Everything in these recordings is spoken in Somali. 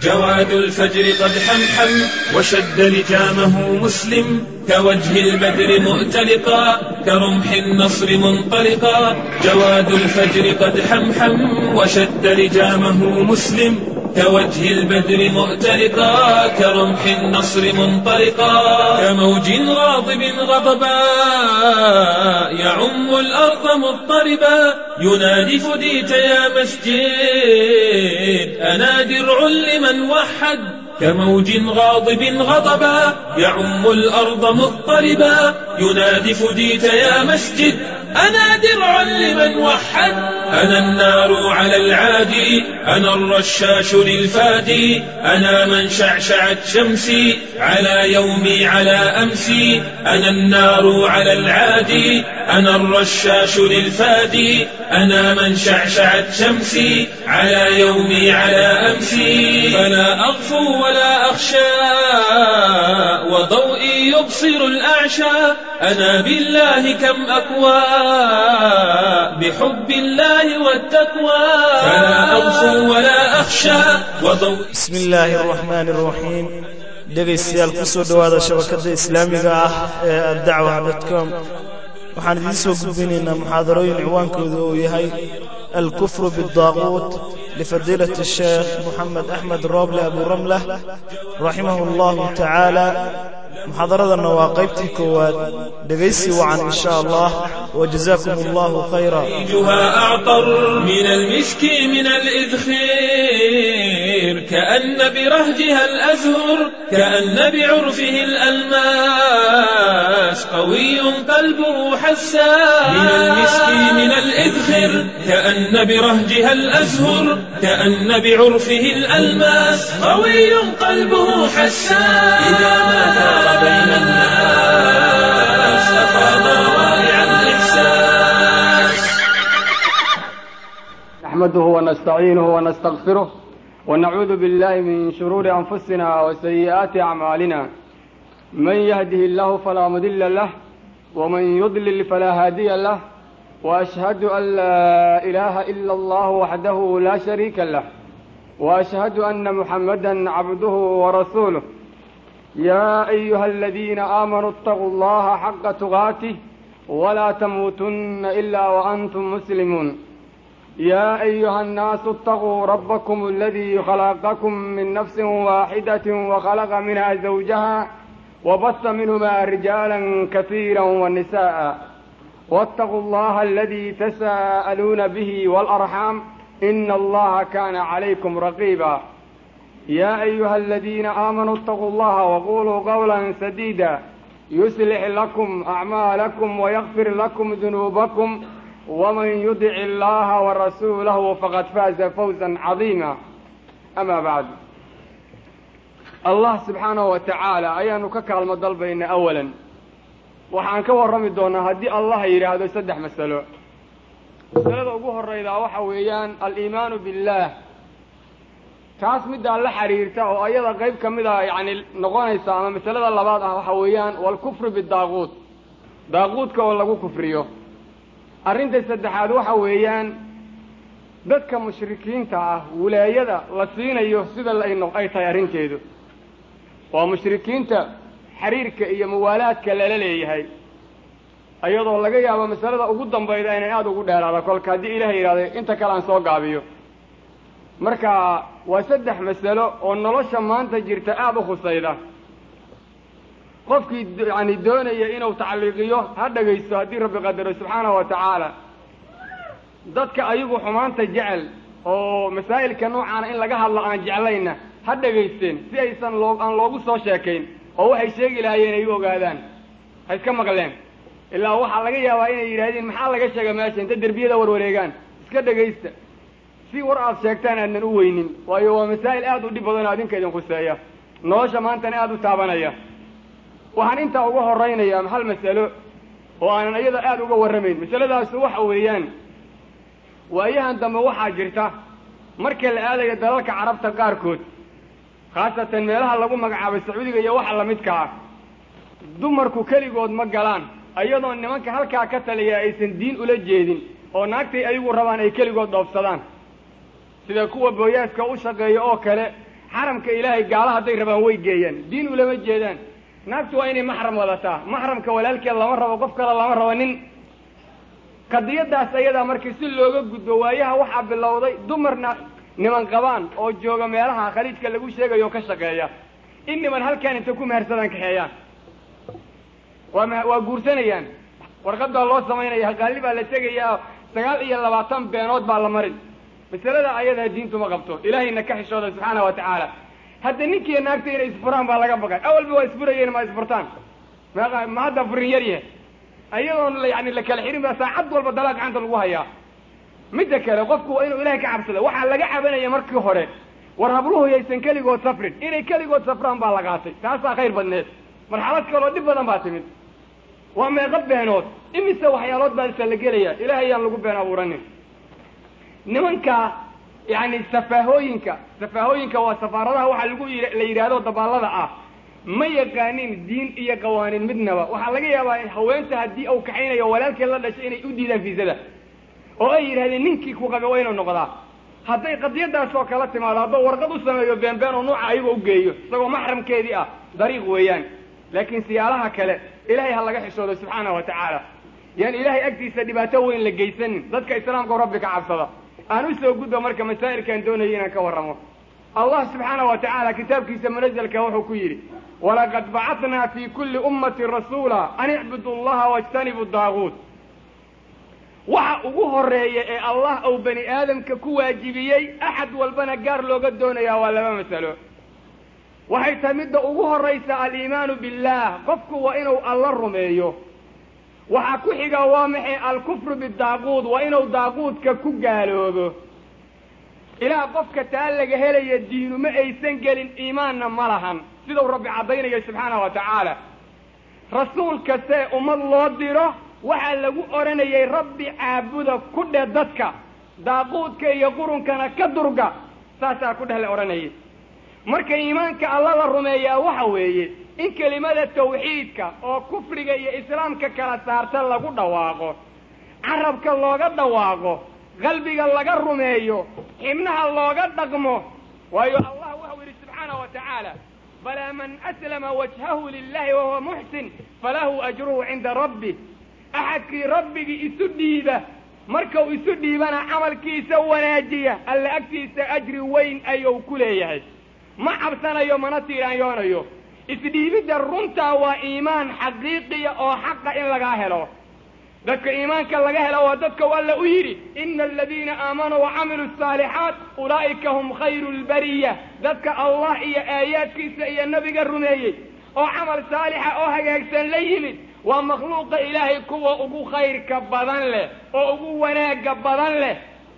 جواد الفجر قد حمحم وشد لجامه مسلم كوجه البدر مؤتلقا كرمح النصر منطلقا جواد الفجر قد حمحم وشد لجامه مسلم كوجه البدر مؤتلقا كرمح النصر منطلقا كموج غاضب غضبا يعم الأرض مضطربا ينادي فديت يا مسجد أنا درع لمن وحد كموج غاضب غضبا يعم الأرض مضطربا ينادي فديت يا مسجد أنا درع لمن وحد أنا النار على العادي أنا الرشاش للفادي أنا من شعشعت شمسي على يومي على أمسي أنا النار على العادي أنا الرشاش للفادي أنا من شعشعت شمسي على يومي على أمسي فلا أغفو ولا أخشى وضوئي يبصر الأعشى أنا بالله كم أكوى بحب الله والتقوى فلا أغفو ولا أخشى وضوئي بسم الله الرحمن الرحيم dhegaystayaal ku soo dhowaada shabakadda islaamiga ah ee addacwa dotcom waxaan idiin soo gudbinaynaa muxaadarooyin ciwaankooda uu yahay alkufru biاddaaquut lifadiilat الsheekh moxamed axmed rooble aburamlah raximah اllahu tacaala muxaadaradanna waa qaybtii koowaad dhegaysi wacan in sha allah wajazaakum allahu khayra أعطر من المسك من الإذخير كأن برهجها الأزهر كأن بعرفه الألماس قوي قلبه حساس من المسك من الإذخر كأن برهجها الأزهر كأن بعرفه الألماس قوي قلبه حساس إذا ما دار بين الناس أفاض روائع الإحساس نحمده ونستعينه ونستغفره ونعوذ بالله من شرور أنفسنا وسيئات أعمالنا من يهده الله فلا مضل له ومن يضلل فلا هادي له وأشهد أن لا إله إلا الله وحده لا شريك له وأشهد أن محمدا عبده ورسوله يا أيها الذين آمنوا اتقوا الله حق تقاته ولا تموتن إلا وأنتم مسلمون يا أيها الناس اتقوا ربكم الذي خلقكم من نفس واحدة وخلق منها زوجها وبث منهما رجالا كثيرا ونساء واتقوا الله الذي تساءلون به والأرحام إن الله كان عليكم رقيبا يا أيها الذين آمنوا اتقوا الله وقولوا قولا سديدا يصلح لكم أعمالكم ويغفر لكم ذنوبكم ومن يطع الله ورسوله فقد فاز فوزا عظيما أما بعد الله سبحانه وتعالى ayaanu ka kaalmo dalbayna أولا waxaan ka warrami doonaa haddii allah yidhaahdo saddex masalo masalada ugu horaydaa waxa weeyaan aliimaanu biاllah taas middaa la xiriirta oo ayada qayb ka mida yani noqonaysa ama masalada labaad ah waxa weeyaan walkufru bidaaquut daaquudka oo lagu kufriyo arrinta saddexaad waxa weeyaan dadka mushrikiinta ah wilaayada la siinayo sida ay tahay arrinteedu waa mushrikiinta xiriirka iyo muwaalaadka lala leeyahay iyadoo laga yaabo masalada ugu dambayda inay aada ugu dheeraada kolka haddii ilaah yidhahday inta kale aan soo gaabiyo marka waa saddex masalo oo nolosha maanta jirta aada u khusayda qofkii yani doonaya inuu tacliiqiyo ha dhagaysto haddii rabbi qadaro subxaanahu wa tacaala dadka ayagu xumaanta jecel oo masaa'ilka noocaana in laga hadlo aan jeclayna ha dhagaysteen si aysan loo aan loogu soo sheekayn oo waxay sheegi lahaayeen ay u ogaadaan ha iska maqleen ilaa waxaa laga yaabaa inay yidhaahdeen maxaa laga sheega meesha inta derbiyada warwareegaan iska dhagaysta si war aad sheegtaan aadnan u weynin waayo waa masaa'il aada u dhib badan oo adinka idin khuseeya nolosha maantana aada u taabanaya waxaan intaa uga horaynayaa hal masalo oo aanan iyada aada uga warramayn masaladaasu waxa weeyaan waayahan dambe waxaa jirta markii la aadayo dalalka carabta qaarkood khaasatan meelaha lagu magacaabay sacuudiga iyo waxa lamidka ah dumarku keligood ma galaan iyadoo nimanka halkaa ka taliya aysan diin ula jeedin oo naagtay ayagu rabaan ay keligood dhoofsadaan sida kuwa booyaaska u shaqeeya oo kale xaramka ilaahay gaala hadday rabaan way geeyaan diin ulama jeedaan naagtu waa inay maxram wadataa maxramka walaalkeed lama rabo qof kale lama rabo nin qadiyadaas ayadaa markii si looga gudbo waayaha waxaa bilowday dumarna niman qabaan oo jooga meelaha khaliijka lagu sheegayo oo ka shaqeeya in niman halkaan inta ku mehersadaan kaxeeyaan waa m waa guursanayaan warqadaa loo samaynaya haqaali baa la tegayaa sagaal iyo labaatan beenood baa la marin masalada ayadaa diintu ma qabto ilaahayna ka xishooda subxaana wa tacaala hadda ninkiiyo naagta inay isfuraan baa laga baqay awalba waa isfurayeen ma isfurtaan ma ma hadda furin yar yahay ayadoon yani la kala xirin baa saacad walba dalaa gacanta lagu hayaa midda kale qofku waa inuu ilahay ka cabsada waxaa laga cabanaya markii hore war habluhu yaysan keligood safrin inay keligood safraan baa la qaatay taasaa khayr badneed marxalad kaloo dhib badan baa timid waa meeqa beenood imise waxyaalood baa isa la gelaya ilahay ayaan lagu been abuuranin nimanka yani safaahooyinka safaahooyinka waa safaaradaha waxaa lagu la yidhaahdo dabaallada ah ma yaqaanin diin iyo qawaaniin midnaba waxaa laga yaabaa haweenta haddii uu kaxaynayo walaalkeed la dhashay inay u diidaan fiisada oo ay yidhahdeen ninkii ku qabe waa inuu noqdaa hadday qadiyadaas oo kala timaado hadduu warqad u sameeyo beenbeen oo nuuca ayagoo ugeeyo isagoo maxramkeedii ah dariiq weeyaan laakiin siyaalaha kale ilahay ha laga xishoodo subxaana wa tacaala yaan ilahay agtiisa dhibaato weyn la geysanin dadka islaamka rabbi ka cabsada aan u soo gudbo marka masaa'ilkaan doonayay inaan ka warramo allah subxaana wa tacaala kitaabkiisa munazalka wuxuu ku yidhi walaqad bacatnaa fi kulli ummatin rasuula an icbudu allaha wajtanibu daaguut waxa ugu horeeya ee allah uu bani aadamka ku waajibiyey axad walbana gaar looga doonayaa waa laba masalo waxay tahay midda ugu horaysa aliimaanu billah qofku waa inuu alla rumeeyo waxaa ku xiga waa maxay alkufru bidaaquud waa inuu daaquudka ku gaaloobo ilaa qofka taa laga helaya diinu ma aysan gelin iimaanna ma lahan sidau rabbi caddaynayo subxaana wa tacaala rasuul kastee ummad loo diro waxaa lagu odhanayay rabbi caabuda ku dheh dadka daaquudka iyo qurunkana ka durga saasaa ku dheh la odhanayay marka iimaanka alla la rumeeyaa waxa weeye in kelimada tawxiidka oo kufriga iyo islaamka kala saarta lagu dhawaaqo carabka looga dhawaaqo qalbiga laga rumeeyo xibnaha looga dhaqmo waayo allah waxau yidhi subxaana wa tacaala balaa man aslama wajhahu lilahi wahuwa muxsin falahu ajruhu cinda rabbih axadkii rabbigii isu dhiiba markau isu dhiibana camalkiisa wanaajiya alla agtiisa ajri weyn ayuu ku leeyahay ma cabsanayo mana tiiraanyoonayo isdhiibidda runtaa waa iimaan xaqiiqiya oo xaqa in lagaa helo dadka iimaanka laga helo waa dadka alla u yidhi ina aladiina aamanuu wacamiluu asaalixaat ulaa'ika hum khayru lbariya dadka allah iyo aayaadkiisa iyo nabiga rumeeyey oo camal saalixa oo hagaagsan la yimid waa makhluuqa ilaahay kuwa ugu khayrka badan leh oo ugu wanaagga badan leh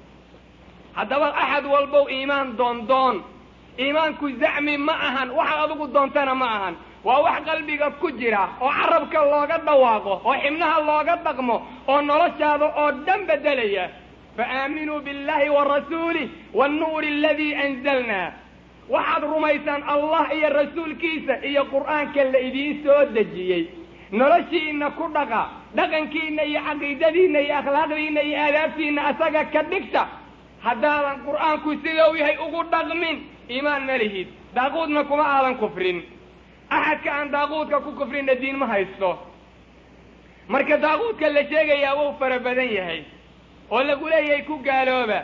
haddaba axad walbow iimaan doondoon iimaanku zacmi ma ahan waxa adigu doontana ma ahan waa wax qalbiga ku jira oo carabka looga dhawaaqo oo xibnaha looga dhaqmo oo noloshaada oo dhan beddelaya faaaminuu biاllahi wa rasuulih wannuuri aladii anzalnaa waxaad rumaysaan allah iyo rasuulkiisa iyo qur'aanka la idiin soo dejiyey noloshiinna ku dhaqa dhaqankiinna iyo caqiidadiinna iyo akhlaaqdiinna iyo aadaabtiinna asaga ka dhigta haddaadan qur'aanku sidau yahay ugu dhaqmin iimaan ma lihid daaquudna kuma aadan kufrin axadka aan daaquudka ku kufrinna diin ma haysto marka daaquudka la sheegayaa wuu fara badan yahay oo lagu leeyahay ku gaalooba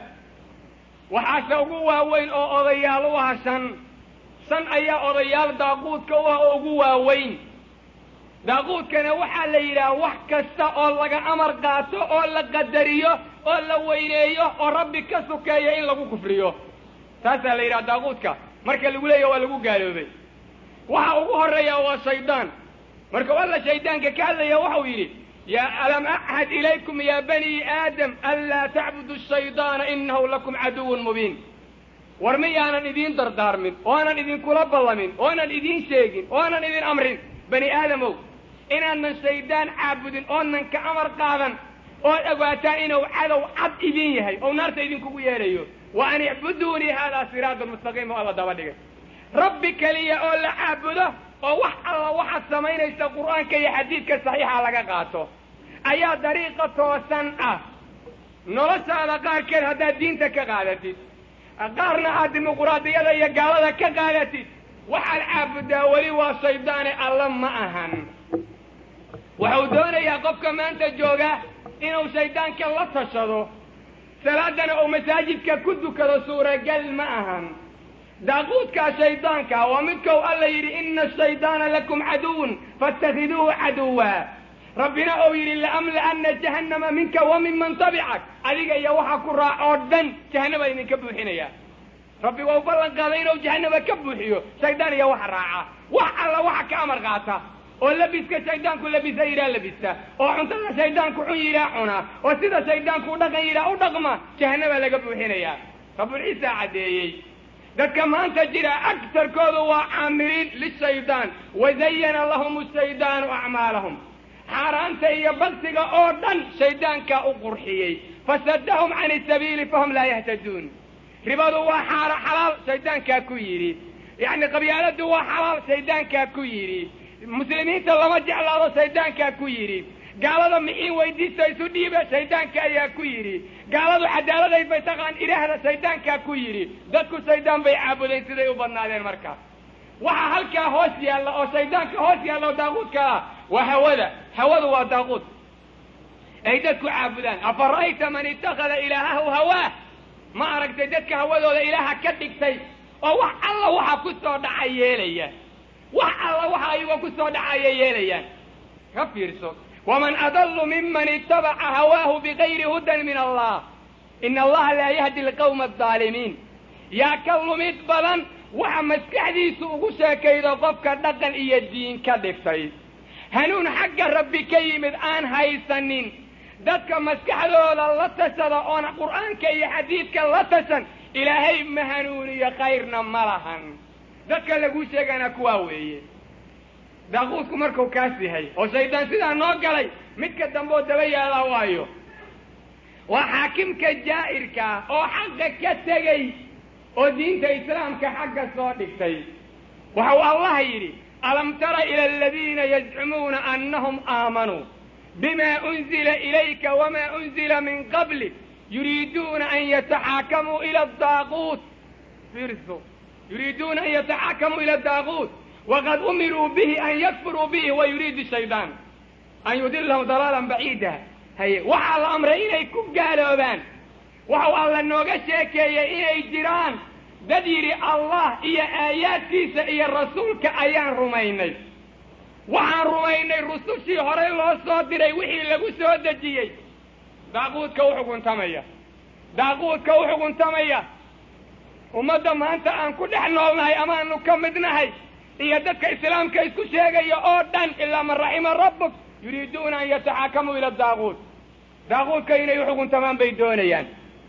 waxaase ugu waaweyn oo odayaal u ah shan shan ayaa odayaal daaquudka u ah oo ugu waaweyn daaquudkana waxaa la yidhaha wax kasta oo laga amar qaato oo la qadariyo oo la weyneeyo oo rabbi ka sukeeyo in lagu kufriyo taasaa la yidhaha daaquudka marka lagu leeyahy waa lagu gaaloobay waxa ugu horeeya waa shaydaan marka alla shaydaanka ka hadlaya waxau yidhi yaa alam axad ilaykum ya bani aadam anlaa tacbudu shaydaana inahu lakum caduwun mubiin war miyaanan idiin dardaarmin oonan idinkula ballamin oonan idiin sheegin oonan idin amrin bani aadamow inaanan shaydaan caabudin oonan ka amar qaadan ood ogaataa inuu cadow cad idin yahay oo naarta idinkugu yeedhayo wa an icbuduunii haadaa siraatun mustaqiim oo alla daba dhigay rabbi keliya oo la caabudo oo wax alla waxaad samaynaysa qur'aanka iyo xadiidka saxiixa laga qaato ayaa dariiqa toosan ah noloshaada qaarkeed haddaad diinta ka qaadatid qaarna aad dimuquraadiyada iyo gaalada ka qaadatid waxaad caabudaa weli waa shaydaane alla ma ahan waxau doonayaa qofka maanta jooga inuu shaydaanka la tashado salaadana uu masaajidka ku dukado suuragal ma ahan daaquudkaa shaydaanka waa midkou alla yidhi ina ashaydaana lakum caduwun faاtakhiduuhu caduwa rabbina ou yidhi laamla'ana jahannama minka wa minman tabicak adiga iyo waxa ku raac oo dhan jahannaba idinka buuxinaya rabbi waa u ballan qaaday inuu jahannaba ka buuxiyo shaydaan iyo waxa raaca wax alla waxa ka amar qaata oo labiska shaydaanku labisa yidhaa labista oo cuntada shaydaanku xun yidhaa cuna oo sida shaydaanku u dhaqan yidhaa u dhaqma jahannaba laga buuxinaya rabulciisa caddeeyey dadka maanta jira agtarkoodu waa caamiliin lishaydaan wazayana lahum shaydaanu acmaalahum xaaraanta iyo bagsiga oo dhan shaydaankaa u qurxiyey fasadahum can isabiili fahum laa yahtaduun ribadu waa xaara xalaal shaydaankaa ku yidhi yacni qabyaaladu waa xalaal shaydaankaa ku yidhi muslimiinta lama jeclaado shaydaankaa ku yidhi gaalada mixiin weydiista isu dhiiba shaydaanka ayaa ku yidhi gaaladu cadaaladayd bay taqaan ilaahda shaydaankaa ku yidhi dadku shaydaan bay caabudeen siday u badnaadeen marka waxaa halkaa hoos yaalla oo shaydaanka hoos yaalla oo daaquudka ah waa hawada hawadu waa daaquud ay dadku caabudaan afara'ayta man ittakhada ilaahahu hawaah ma aragtay dadka hawadooda ilaaha ka dhigtay oo wax alla waxa ku soo dhaca yeelaya wax alla waxa ayagoo ku soo dhacaya yeelayaan ka fiirso waman adallu miman itabaca hawaahu bigayri hudan min allah ina allaha laa yahdi alqawma aldaalimiin yaa ka lumid badan waxa maskaxdiisu ugu sheekaydo qofka dhaqan iyo diin ka dhigtay hanuun xagga rabbi ka yimid aan haysanin dadka maskaxdooda la tashada oona qur'aanka iyo xadiidka la tashan ilaahay ma hanuuniyo khayrna ma lahan dadka laguu sheegana kuwaa weeye daaquudku markuu kaas yahay oo shaydaan sidaa noo galay midka dambe oo daba yaallaa waayo waa xaakimka jaa'irkaa oo xaqa ka tegey oo diinta islaamka xagga soo dhigtay waxau allah yidhi alam tara ila aladiina yazcumuuna annahum aamanuu bima unzila ilayka wama unzila min qablik yuriiduuna an yataxaakamuu ila daaquut fiirso yuriiduuna an yataxaakamuu ila daaquut waqad umiruu bihi an yakfuruu bihi wa yuriidu shaydaan an yudilahum dalaalan baciida haye waxaa la amray inay ku gaaloobaan waxau alla nooga sheekeeyey inay jiraan dad yidhi allah iyo aayaadkiisa iyo rasuulka ayaan rumaynay waxaan rumaynay rusushii horey loo soo diray wixii lagu soo dejiyey daaquudka u xukuntamaya daaquudka u xukuntamaya ummadda maanta aan ku dhex noolnahay amaanu ka mid nahay iyo dadka islaamka isku sheegaya oo dhan ilaa man raxima rabbuk yuriiduuna an yataxaakamuu ila daaquud daaquudka inay u xukuntamaan bay doonayaan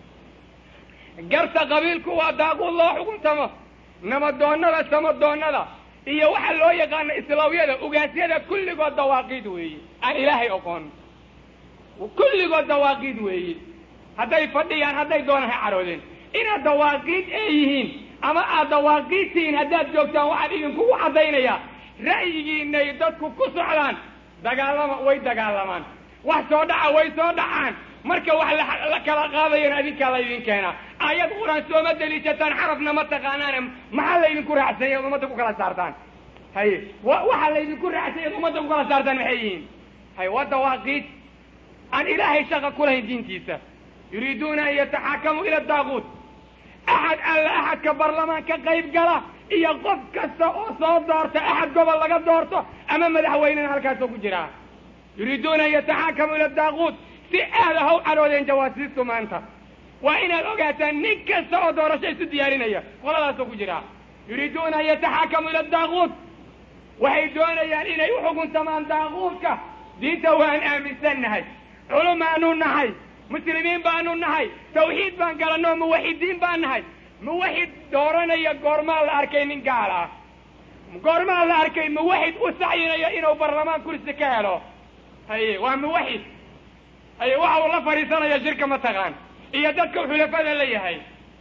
garta qabiilku waa daaquud loo xukuntamo nabadoonnada samadoonnada iyo waxaa loo yaqaana islaawyada ugaasyada kulligood dawaaqiid weeye aan ilaahay oqoon kulligood dawaaqiid weeye hadday fadhiyaan hadday doonaan ha caroodeen inaad dawaaqiid ee yihiin ama aad dawaaqiid tihiin haddaad joogtaan waxaan idinkugu caddaynayaa ra'yigiinay dadku ku socdaan dagaalama way dagaalamaan wax soo dhaca way soo dhacaan marka wax la kala qaadayana adinkaa laydin keenaa aayad qur-aan sooma deliishataan xarafna ma taqaanaane maxaa laydinku raacsanya ad ummadda ku kala saartaan haye waxaa laydinku raacsanya ad ummadda ku kala saartaan maxay yihiin haye waa dawaaqiid aan ilaahay shaqa ku lahayn diintiisa yuriiduuna an yataxaakamuu ila daaquut axad alla axadka barlamaan ka qayb gala iyo qof kasta oo soo doorta axad gobol laga doorto ama madaxweynena halkaasoo ku jiraa yuriiduuna an yataxaakamuu ila daaquut si aada haw caroodeen jawaasiistu maanta waa inaad ogaataan nin kasta oo doorasho isu diyaarinaya qoladaasoo ku jiraa yuriiduuna an yataxaakamuu ila daaquut waxay doonayaan inay u xukuntamaan daaquudka diinta waan aaminsannahay culumaanu nahay muslimiin baanu nahay tawxiid baan galanoo muwaxidiin baan nahay muwaxid dooranaya goormaa la arkay nin gaal ah goormaa la arkay muwaxid u sacyinaya inuu barlamaan kursi ka helo haye waa muwaxid haye waxa uu la fadhiisanaya shirka mataqaan iyo dadka xulafada la yahay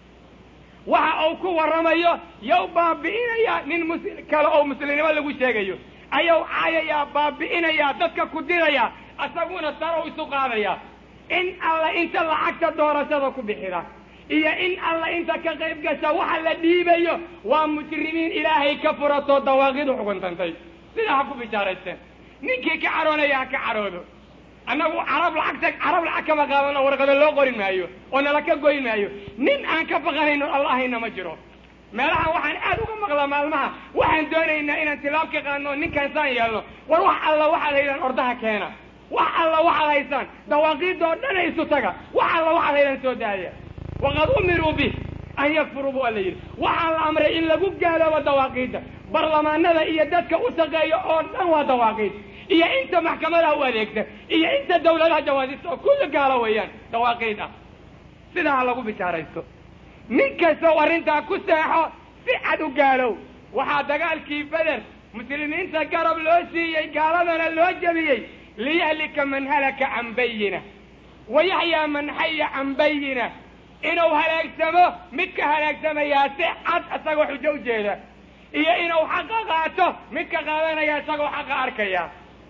waxa uu ku warramayo yow baabi'inaya nin mus kale oo muslimnimo lagu sheegayo ayuu caayayaa baabi'inayaa dadka ku diraya isaguna sarow isu qaadaya in alla inta lacagta doorashada ku bixida iyo in alla inta ka qayb gasha waxa la dhiibayo waa mujrimiin ilaahay ka furatoo dawaaqidu xukuntantay sidaa ha ku bishaaraysteen ninkii ka caroonaya ha ka caroodo annagu carab lacagta carab lacag kama qaadano warqado loo qorin maayo oo nala ka goyn maayo nin aan ka baqanayno allahayna ma jiro meelahan waxaan aad uga maqlaa maalmaha waxaan doonaynaa inaan tilaab ka qaadno ninkaan saan yeelno war wax alla waxaad haydaan ordaha keena wax alla waxaad haysaan dawaaqiidoo dhana isu taga wax alla waxaad haydaan soo daaya waqad umiruu bih an yakfuruu bu alla yidhi waxaa la amray in lagu gaaloobo dawaaqiidda barlamaanada iyo dadka u shaqeeya oo dhan waa dawaaqiid iyo inta maxkamadaha u adeegta iyo inta dawladaha jawaasista oo kulli gaalo weeyaan dawaaqiid ah sidaa ha lagu bishaaraysto nin kastoo arrintaa ku seexo si cad u gaalow waxaa dagaalkii beder muslimiinta garab loo siiyey gaaladana loo jebiyey liyahlika man halaka can bayina wa yaxyaa man xaya can bayina inuu halaagsamo midka halaagsamayaa si cad isagoo xujo u jeeda iyo inuu xaqa qaato midka qaadanaya isagoo xaqa arkaya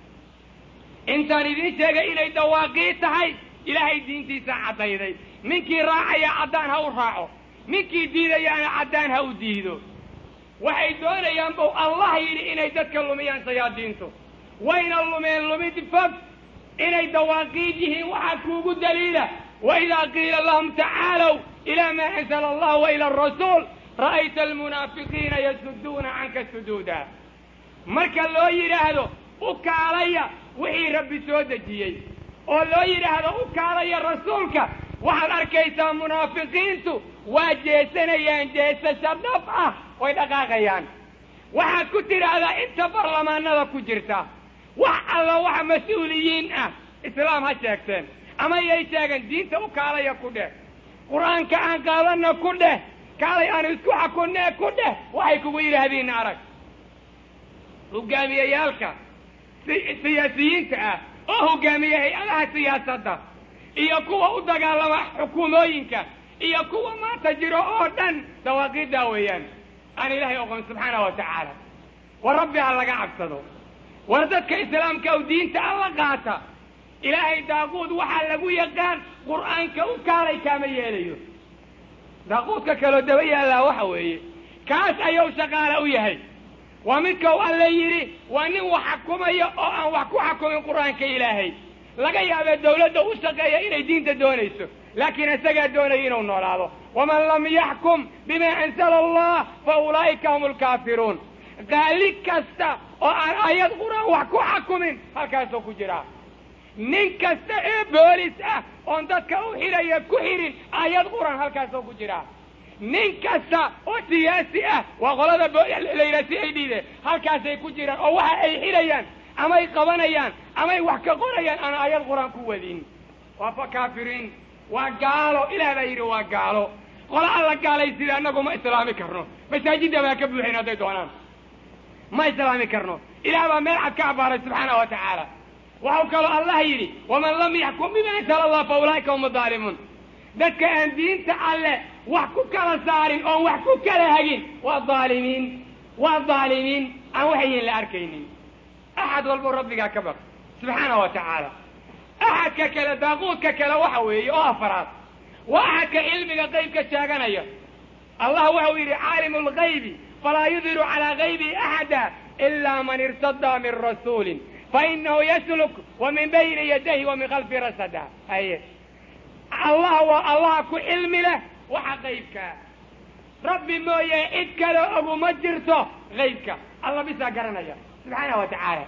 intaan idiin sheegay inay dawaaqii tahay ilaahay diintiisa caddayday ninkii raacaya caddaan ha u raaco ninkii diidayaana caddaan ha u diido waxay doonayaan buu allah yidhi inay dadka lumiyaan shayaadiintu wayna lumeen lumid fog inay dawaaqiid yihiin waxaa kuugu daliila waidaa qiila lahum tacaalow ilaa maa anzala allah wa ila arasuul ra'ayta almunaafiqiina yasuduuna canka suduuda marka loo yidhaahdo u kaalaya wixii rabbi soo dejiyey oo loo yidhaahdo u kaalaya rasuulka waxaad arkaysaa munaafiqiintu waa jeesanayaan jeesasho dhab ah way dhaqaaqayaan waxaad ku tidhaahdaa inta barlamaanada ku jirta wax alla wax mas-uuliyiin ah islaam ha sheegteen ama yay sheegeen diinta u kaalaya ku dheh qur-aanka aan qaadanna ku dheh kaalay aan isku xakunnee ku dheh waxay kugu yidhaahdiinna arag hogaamiyeyaalka siyaasiyiinta ah oo hogaamiya hay-adaha siyaasadda iyo kuwa u dagaalama xukuumooyinka iyo kuwa maanta jiro oo dhan dawaaqiiddaa weeyaan aan ilaahay oqon subxaana wa tacaala war rabbi ha laga cabsado war dadka islaamka u diinta alla qaata ilaahay daaquud waxaa lagu yaqaan qur'aanka u kaalay kaama yeelayo daaquudka kaloo daba yaallaa waxa weeye kaas ayuu shaqaale u yahay waa midka u alle yidhi waa nin wax xakumaya oo aan wax ku xakumin qur'aanka ilaahay laga yaabee dawladda u shaqeeya inay diinta doonayso laakiin isagaa doonaya inuu noolaado waman lam yaxkum bima anzala allah fa ulaa'ika hum lkaafiruun qaali kasta oo aan aayad qur-aan wax ku xakumin halkaasoo ku jiraa nin kasta ee boolis ah oon dadka u xidhaya ku xidhin aayad qur-aan halkaasoo ku jiraa nin kasta oo siyaasi ah waa qolada la yidhaha si ay dhiide halkaasay ku jiraan oo waxa ay xidhayaan amay qabanayaan amay wax ka qorayaan aan aayad qur-aan ku wadin waa fa kaafiriin waa gaalo ilaah baa yidhi waa gaalo qola alla gaalay sida annagu ma islaami karno masaajidda baa ka buuxin hadday doonaan ma islaami karno ilaah baa meel cad ka abaaray subxaana wa tacaala waxau kaloo allah yidhi waman lam yaxkum bima ansala allah fa ulaa'ika hum adaalimuun dadka aan diinta alle wax ku kala saarin oon wax ku kala hagin waa aalimiin waa dhaalimiin aan waxayin la arkaynin axad walbo rabbigaa ka baq subxaana wa tacaala axadka kale daaquudka kale waxa weeye oo afaraad waa axadka cilmiga qaybka sheeganaya allah waxau yidhi caalimu lgaybi falaa yudiru calaa gaybihi axada ilaa man irtadaa min rasuulin fainahu yasluk wa min bayni yadayhi wa min khalfi rasada haye allah waa allaha ku cilmi leh waxa qaybkaa rabbi mooye cid kale oguma jirto qaybka alla bisaa garanaya subxaana wa tacaala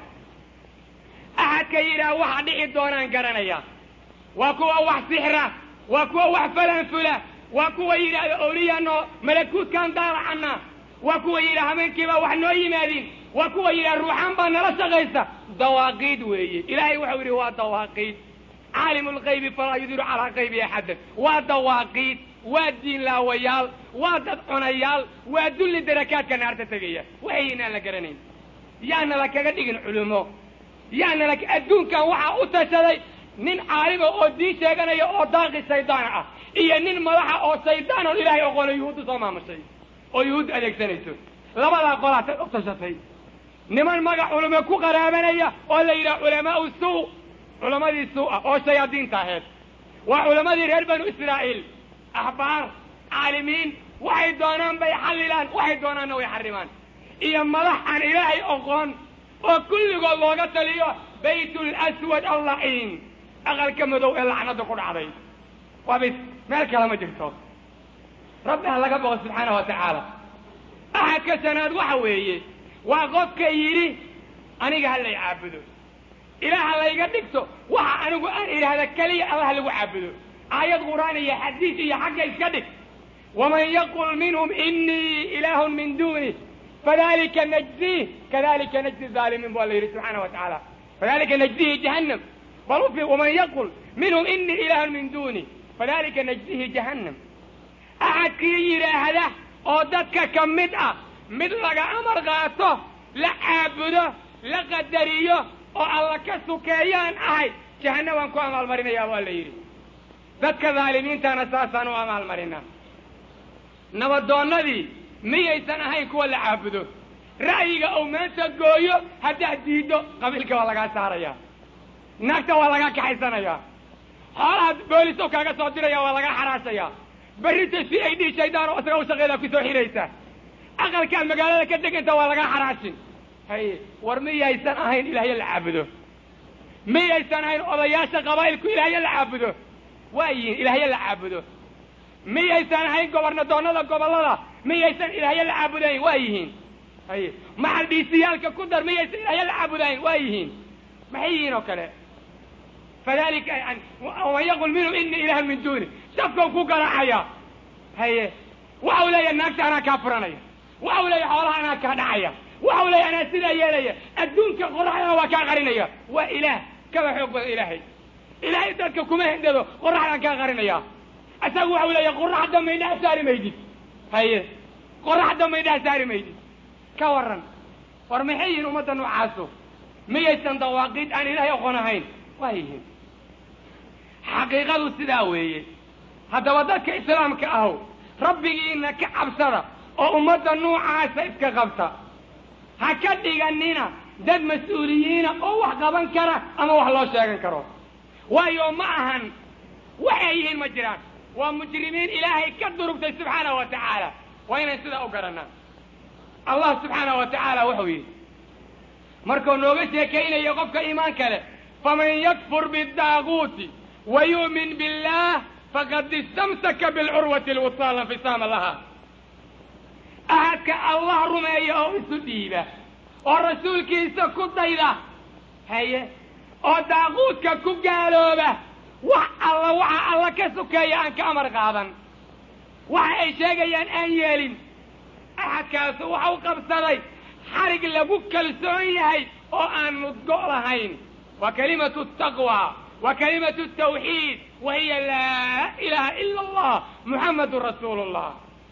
axadka yidhaah waxa dhici doonaan garanaya waa kuwa wax sixra waa kuwa wax falanfula waa kuwa yidhaahda awliyaanoo malakuutkaan daalacana waa kuwa yidhaha habeenkiibaa wax noo yimaadin waa kuwa yidhaha ruuxaan baa nala shaqaysa dawaaqiid weeye ilaahay waxau yidhi waa dawaaqiid caalimu lgaybi falaa yudiru calaa qaybi axadan waa dawaaqiid waa diinlaawayaal waa dad cunayaal waa dulli darakaadka naarta tegaya waxaynaan la garanayn yaana la kaga dhigin culumo yaana la adduunkan waxaa u tashaday nin caalima oo diin sheeganaya oo daaqi shaydaana ah iyo nin madaxa oo shaydaan oon ilaahay oqono yuhuuddu soo maamushay oo yuhuud adeegsanayso labadaa qolaa u tashatay niman magac culimo ku qaraabanaya oo la yidhaha culamaau suu culammadii suu ah oo shayaadiinta aheed waa culammadii reer banu israa'iil axbaar daalimiin waxay doonaan bay xallilaan waxay doonaanna way xarimaan iyo madax aan ilaahay oqoon oo kulligood looga taliyo baytul aswad allaciin aqalka madow ee lacnada ku dhacday waa bis meel kale ma jirto rabbi ha laga boqo subxaana wa tacaala axadka shanaad waxa weeye waa qofka yidhi aniga ha lay caabudo ilaah ha layga dhigto waxa anigu aan idhaahda keliya allah lagu caabudo aayad qur'aan iyo xadiis iyo xagga iska dhig waman yaqul minhum inii ilaahun min duuni fadalika najzih kadalika najzi zaalimiin baa la yidhi subxaana wa tacaala fadalika najzihi jahannam bal ufi waman yaqul minhum inii ilaahun min duuni fadalika najzihi jahannam axadkii yidhaahda oo dadka ka mid ah mid laga amar qaato la caabudo la qadariyo oo alla ka sukeeyaan ahay jahanna waan ku amaalmarinayaa waa la yidhi dadka dhaalimiintana saasaan u amaalmarinaa nabadoonnadii miyaysan ahayn kuwa la caabudo ra'yiga ou maanta gooyo haddaad diiddo qabiilka waa lagaa saarayaa naagta waa lagaa kaxaysanayaa xoolaha booliso kaaga soo diraya waa lagaa xaraashayaa berrita si ay dhii shaydaan oo isaga u shaqeedaa ku soo xidhaysa aqalkaad magaalada ka deganta waa lagaa xaraashin haye war miyaysan ahayn ilaahyo la caabudo miyaysan ahayn odayaasha qabaa'ilku ilaahyo la caabudo waa yihiin ilaahyo la caabudo miyaysan ahayn gobarnadoonnada gobollada miyaysan ilaahyo la caabudayn waa yihiin haye maxal dhiisiyaalka ku dar miyaysan ilaahyo la caabudayn waa yihiin maxay yihiin oo kale fadalika yani waman yaqul minhum inii ilaahun min duuni shafkau ku garaacaya haye waxau leeyahay naagta anaa kaa furanaya waxau leeyahay xoolaha anaa kaa dhacaya waxau leeyahay anaa sidaa yeelaya adduunka qoraxdana waa kaa qarinaya waa ilaah kaba xoog badan ilaahay ilaahay dadka kuma hendado qoraxdaan kaa qarinaya isagu waxau leeyahay qorax dambe indhaha saari maydid haye qorax dambe indhaha saari maydid ka waran war maxay yihiin ummadda noocaasu miyaysan dawaaqiid aan ilaahay aqoon ahayn waa yihiin xaqiiqadu sidaa weeye haddaba dadka islaamka ahow rabbigiina ka cabsada oo ummadda nuucaasa iska qabta ha ka dhiganina dad mas-uuliyiina oo wax qaban kara ama wax loo sheegan karo waayo ma ahan waxay yihiin ma jiraan waa mujrimiin ilaahay ka durugtay subxaanahu wa tacaala waa inaan sidaa u garanaa allah subxaanahu wa tacaala wuxuu yidhi markuu nooga sheekaynayo qofka iimaanka leh faman yakfur biddaaguuti wa yu'min billaah faqad istamsaka bilcurwati alwusaa la infisaama laha ahadka allah rumeeya oo isu dhiiba oo rasuulkiisa ku dayda haye oo daaquudka ku gaalooba wax alla waxa alla ka sukeeya aan ka amar qaadan waxa ay sheegayaan aan yeelin axadkaasu waxa u qabsaday xarig lagu kalsoon yahay oo aan mudgo lahayn waa kalimatu taqwa waa kalimatu tawxiid wa hiya laa ilaaha ila allah muxamadun rasuulu llah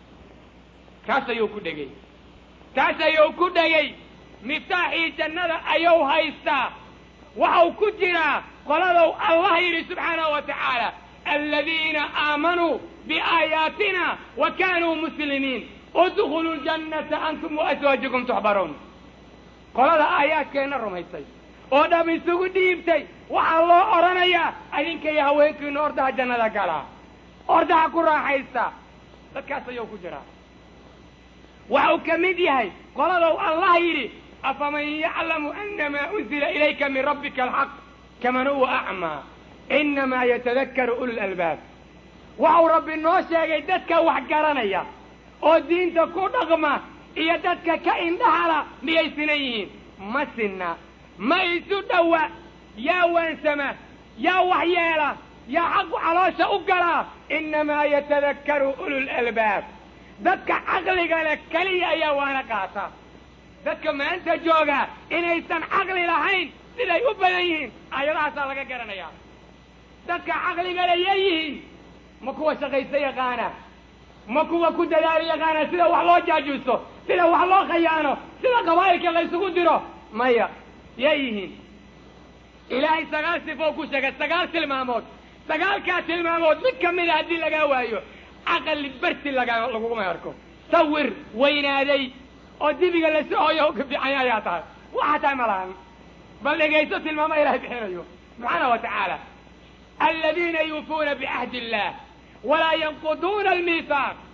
kaas ayuu ku dhegay taas ayuu ku dhegay miftaaxii jannada ayuu haystaa waxau ku jiraa qoladow allah yidhi subxaanahu wa tacaala aladiina aamanuu biaayaatina wa kaanuu muslimiin udkhuluu ljannata antum waaswaajikum tuxbaruun qolada aayaadkeenna rumaysay oo dham isugu dhiibtay waxaa loo odhanayaa adinka iyo haweenkiinu ordaha jannada galaa ordaha ku raaxaysta dadkaas ayuu ku jiraa waxau ka mid yahay qoladow allah yidhi afaman yaclamu anamaa unzila ilayka min rabbika alxaq kaman huwa acmaa inamaa yatadakaru ulu lalbaab waxau rabbi noo sheegay dadka wax garanaya oo diinta ku dhaqma iyo dadka ka indhahala miyay sinan yihiin ma sinna ma isu dhowa yaa waansama yaa wax yeela yaa xaqu caloosha u galaa inamaa yatadakkaru ululalbaab dadka caqliga leh keliya ayaa waana qaata dadka maanta jooga inaysan caqli lahayn siday u badan yihiin aayadahaasaa laga garanayaa dadka caqliga leh yay yihiin ma kuwa shaqaysa yaqaana ma kuwa ku dadaalo yaqaana sida wax loo jaajuuso sida wax loo khayaano sida qabaa'ilka laysugu diro maya yay yihiin ilaahay sagaal sifoo ku sheegay sagaal tilmaamood sagaalkaa tilmaamood mid ka mida haddii lagaa waayo caqli berti laga laguguma arko sawir weynaaday oo dibiga la socoyo ka fiicanya ayaa tahay waxa tahay ma lahan bal dhegayso tilmaama ilahay bixinayo subxaana wa tacaala aladiina yuufuuna bicahdi illah walaa yanquduuna almiisaaq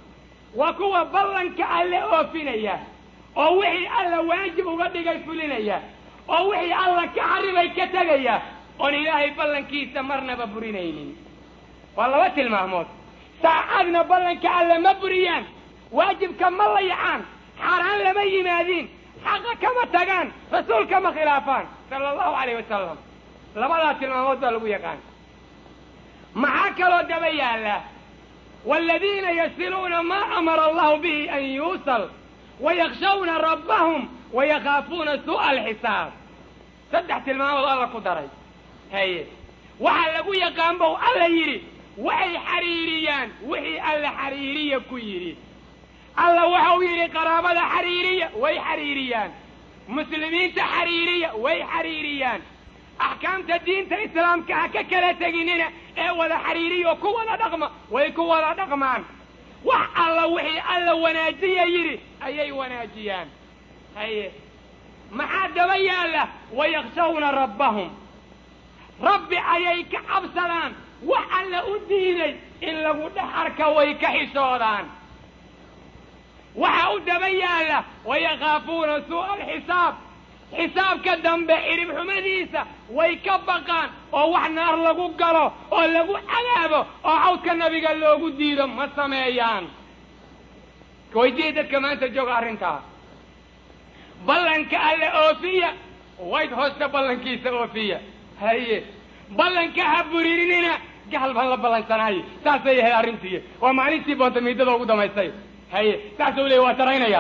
waa kuwa ballanka alle oofinaya oo wixii alla waajib uga dhigay fulinaya oo wixii alla ka xaribay ka tegaya oon ilaahay ballankiisa marnaba burinaynin waa laba tilmaamood saacadna ballanka alle ma buriyaan waajibka ma layacaan xaaraan lama yimaadiin xaqa kama tagaan rasuulka ma khilaafaan sala allahu calayh wasalam labadaa tilmaamood baa lagu yaqaan maxaa kaloo daba yaalla waaladiina yasiluuna maa amara allahu bihi an yuusal wayakhshawna rabbahum wayakaafuuna suu'a alxisaab saddex tilmaamood alla ku daray haye waxaa lagu yaqaan bow alla yidhi waxay xariiriyaan wixii alla xariiriya ku yidhi alla waxau yidhi qaraabada xariiriya way xariiriyaan muslimiinta xariiriya way xariiriyaan axkaamta diinta islaamka ha ka kala teginina ee wada xariiriya oo ku wada dhaqma way ku wada dhaqmaan wax alla wixii alla wanaajiya yidhi ayay wanaajiyaan haye maxaa daba yaalla wayakhshawna rabbahum rabbi ayay ka cabsadaan wax alla u diiday in lagu dhex arka way ka xishoodaan waxa u daba yaalla wayakaafuuna suu'a alxisaab xisaabka dambe cirib xumadiisa way ka baqaan oo wax naar lagu galo oo lagu cadaabo oo cawdka nabiga loogu diido ma sameeyaan weydiiya dadka maanta jooga arrintaa ballanka alle oofiya wayd hoosta ballankiisa oofiya haye ballanka ha buririnina gaal baan la ballansanaaye saasay ahayd arrintii waa maalintii boontamidada ugu damaystay haye saasuu leey waa saraynayaa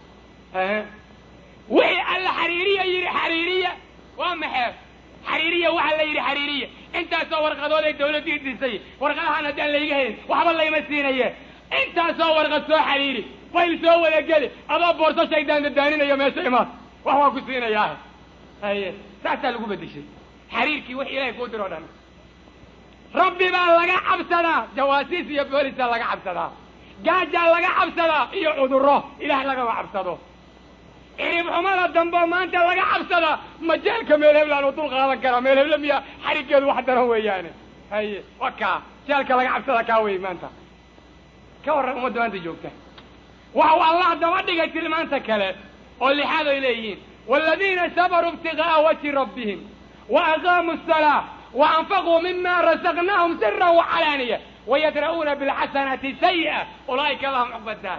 wixii alla xariiriya yidhi xariiriya waa maxee xariiriya waxaa la yidhi xariiriya intaasoo warqadood ay dawladdii disay warqadahaan haddaan layga helin waxba layma siinaye intaasoo warqad soo xariiri fayl soo wada geli adoo boorso shaydaan dadaaninaya meesha imaad wax waa ku siinayaa haye saasaa lagu bedeshay xariirkii wix ilahay kuu diroo dhan rabbi baa laga cabsadaa jawaasiis iyo boolisaa laga cabsadaa gaajaa laga cabsadaa iyo cudurro ilaah lagama cabsado cirib xumada dambe maanta laga cabsadaa majeelka meel heblaan u dul qaadan karaa meel heble miya xariggeedu wax daran weeyaane haye wa kaa jeelka laga cabsada kaa wey maanta ka warran ummadda maanta joogta waxau allah daba dhigay tilmaanta kale oo lixaad ay leeyihiin waaladiina sabaruu ibtigaaa wajhi rabbihim wa aqaamuu asalaa wa anfaquu mima rasaqnaahum sira wacalaaniya wayadra'uuna bilxasanati sayi'a ulaa'ika lahum cuqba daar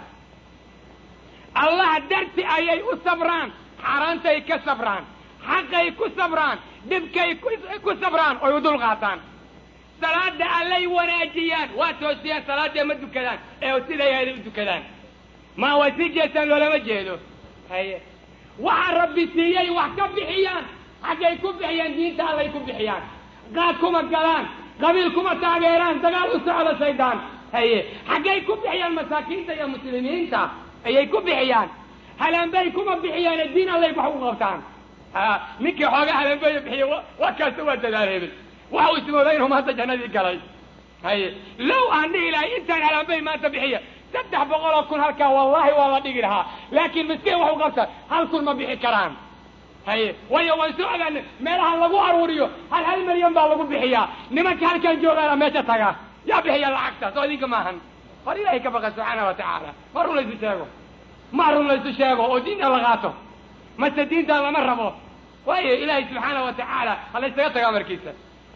allah darti ayay u sabraan xaaraantay ka sabraan xaqay ku sabraan dhibkay ku sabraan oy u dul qaataan salaada allay wanaajiyaan waa toosiyaan salaadee ma dukadaan ee siday ahayd u dukadaan ma way sii jeestaan loolama jeedo haye waxa rabbi siiyey wax ka bixiyaan xaggay ku bixiyaan diinta allay ku bixiyaan qaad kuma galaan qabiil kuma taageeraan dagaal u socda shaydaan haye xaggay ku bixiyaan masaakiinta iyo muslimiinta ayay ku bixiyaan halaanbey kuma bixiyaane diin allay wax u qabtaan ninkii xoogaa halaanbeya bixiya wa kaasta waa dadaal hebel waxa uu ismoodaa inuu maanta jannadii galay haye low aan dhihi lahay intaan halaanbey maanta bixiya saddex boqol oo kun halkaa wallahi waa la dhigi lahaa laakiin miskiin wax u qabta hal kun ma bixi karaan haye waayo waan soo ogaana meelaha lagu aruuriyo hal hal milyan baa lagu bixiyaa nimanka halkaan joogaana meesha taga yaa bixiya lacagta soo idinka maahan hor ilaahay ka baqa subxaana wa tacaala ma run laysu sheego ma run laysu sheego oo diinta la qaato mase diinta lama rabo waayo ilaahay subxaana wa tacaala ha laysaga tagaa markiisa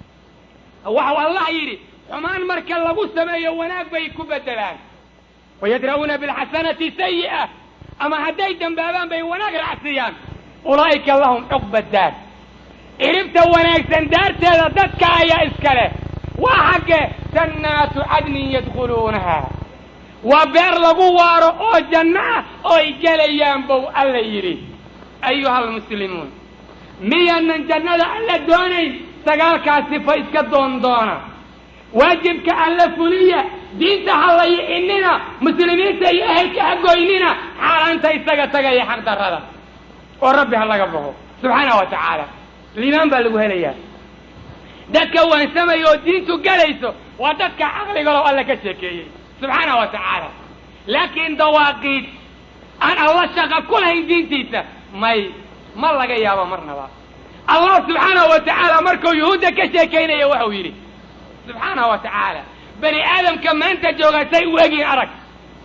waxau allah yidhi xumaan marka lagu sameeyo wanaag bay ku bedelaan wayadra'uuna bilxasanati sayi'a ama hadday dambaabaan bay wanaag raacsiiyaan ulaa'ika lahum cuqba daar ciribta wanaagsan daarteeda dadka ayaa iska leh waa xagge jannaatu cadnin yadkhuluunaha waa beer lagu waaro oo janno ah ooy gelayaan bow alla yidhi ayuha almuslimuun miyaanan jannada alla doonayn sagaalkaas sifa iska doondoona waajibka alla fuliya diinta hallayicinina muslimiinta iyo ehelka hagoynina xaaraanta isaga tagaya xaq darrada oo rabbi ha laga boqo subxaana wa tacaala liimaan baa lagu helayaa dadka waansamaya oo diintu galayso waa dadka caqligalo alla ka sheekeeyey subxaana wa tacaala laakiin dawaaqiid aan alla shaqa ku lahayn diintiisa may ma laga yaabo marnaba allah subxaanahu wa tacaala markuu yuhuudda ka sheekaynaya waxau yidhi subxaana wa tacaala bani aadamka maanta jooga say u egyihin arag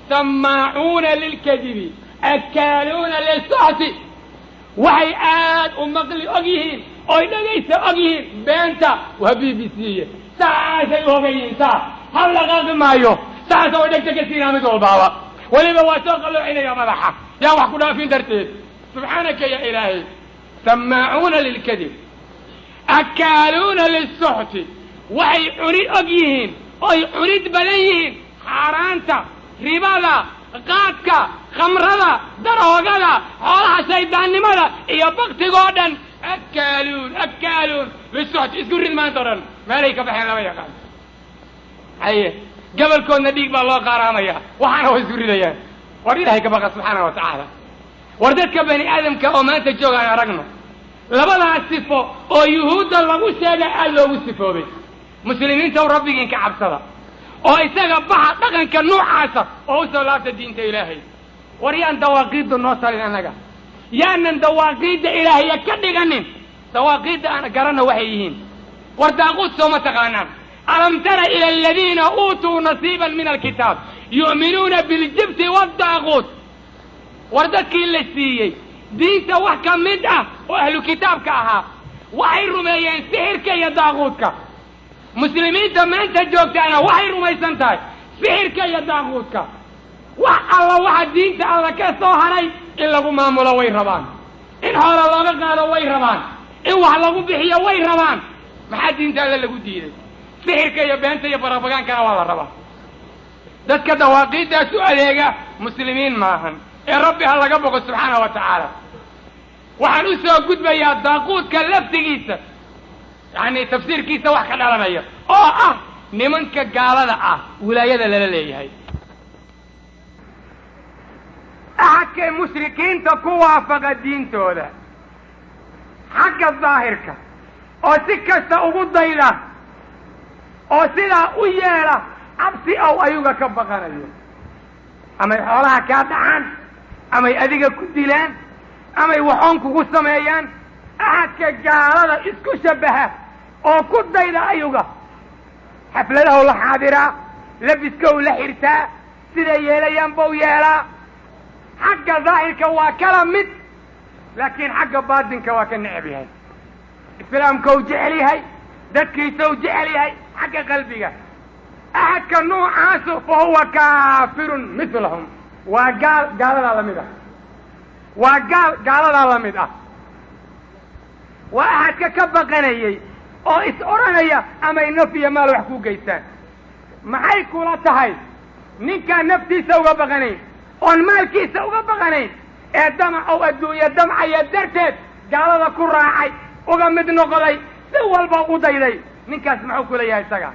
samaacuuna lilkadibi akaaluuna lilsuxti waxay aad u maqli og yihiin oy dhegaysa og yihiin beenta waa b b c saasay u hogan yihiin saas hal dhaqaaqi maayo saasa way dhegta ka siinaa mid walbaaba weliba waa soo qaloocinaya madaxa yaan wax ku dhaafin darteed subxaanaka ya ilaahay samaacuuna lilkadib akaaluuna lisuxti waxay cunid og yihiin oy cunid badan yihiin xaaraanta ribada qaadka khamrada daroogada xoolaha shaydaannimada iyo baktigoo dhan akaaluun akaaluun lisuxti isku rid maanta o dhan meelay ka baxeen lama yaqaan haye gabalkoodna dhiig baa loo qaaraamaya waxaana way isku ridayaan war ilaahay ka baqa subxaana wa tacaala war dadka bani aadamka oo maanta jooga aan aragno labadaas sifo oo yuhuudda lagu sheegay aad loogu sifoobay muslimiinta u rabbigiin ka cabsada oo isaga baxa dhaqanka nuucaasa oo u soo laabta diinta ilaahay war yaan dawaaqiidda noo talin annaga yaanan dawaaqiidda ilaahaya ka dhiganin dawaaqiidda aan garanna waxay yihiin war daaquud sooma taqaanaan alam tara ila aladiina uutuu nasiiban min alkitaab yu'minuuna biljibti waddaaquut war dadkii la siiyey diinta wax ka mid ah oo ahlu kitaabka ahaa waxay rumeeyeen sixirka iyo daaquudka muslimiinta maanta joogtaana waxay rumaysan tahay sixirka iyo daaquudka wax alla waxa diinta alla ka soo haray in lagu maamulo way rabaan in hoola looga qaado way rabaan in wax lagu bixiyo way rabaan maxaa diinta alle lagu diiday sixirka iyo beenta iyo barabagaankana waa la rabaa dadka dawaaqiiddaas u adeega muslimiin maahan ee rabbi ha laga boqo subxaana wa tacaala waxaan u soo gudbayaa daaquudka laftigiisa yacni tafsiirkiisa wax ka dhalanaya oo ah nimanka gaalada ah wilaayada lala leeyahay axadkay mushrikiinta ku waafaqa diintooda xagga daahirka oo si kasta ugu dayda oo sidaa u yeela cabsi ow ayuga ka baqanayo amay xoolaha kaa dhacaan amay adiga ku dilaan amay waxoon kugu sameeyaan axadka gaalada isku shabbaha oo ku dayda ayuga xafladahow la xaadiraa labiskow la xirtaa siday yeelayaan bau yeelaa xagga daahirka waa kala mid laakiin xagga baatinka waa ka necab yahay islaamkau jecel yahay dadkiisau jecel yahay xagga qalbiga axadka nuucaasu fa huwa kaafirun milahum waa gaal gaaladaa la mid ah waa gaal gaaladaa la mid ah waa axadka ka baqanayay oo is odhanaya amay naf iyo maal wax ku geystaan maxay kula tahay ninkaan naftiisa uga baqanayn oon maalkiisa uga baqanayn ee damacow adduunye damcaya darteed gaalada ku raacay uga mid noqday si walba u dayday ninkaas muxuu kula yahay isaga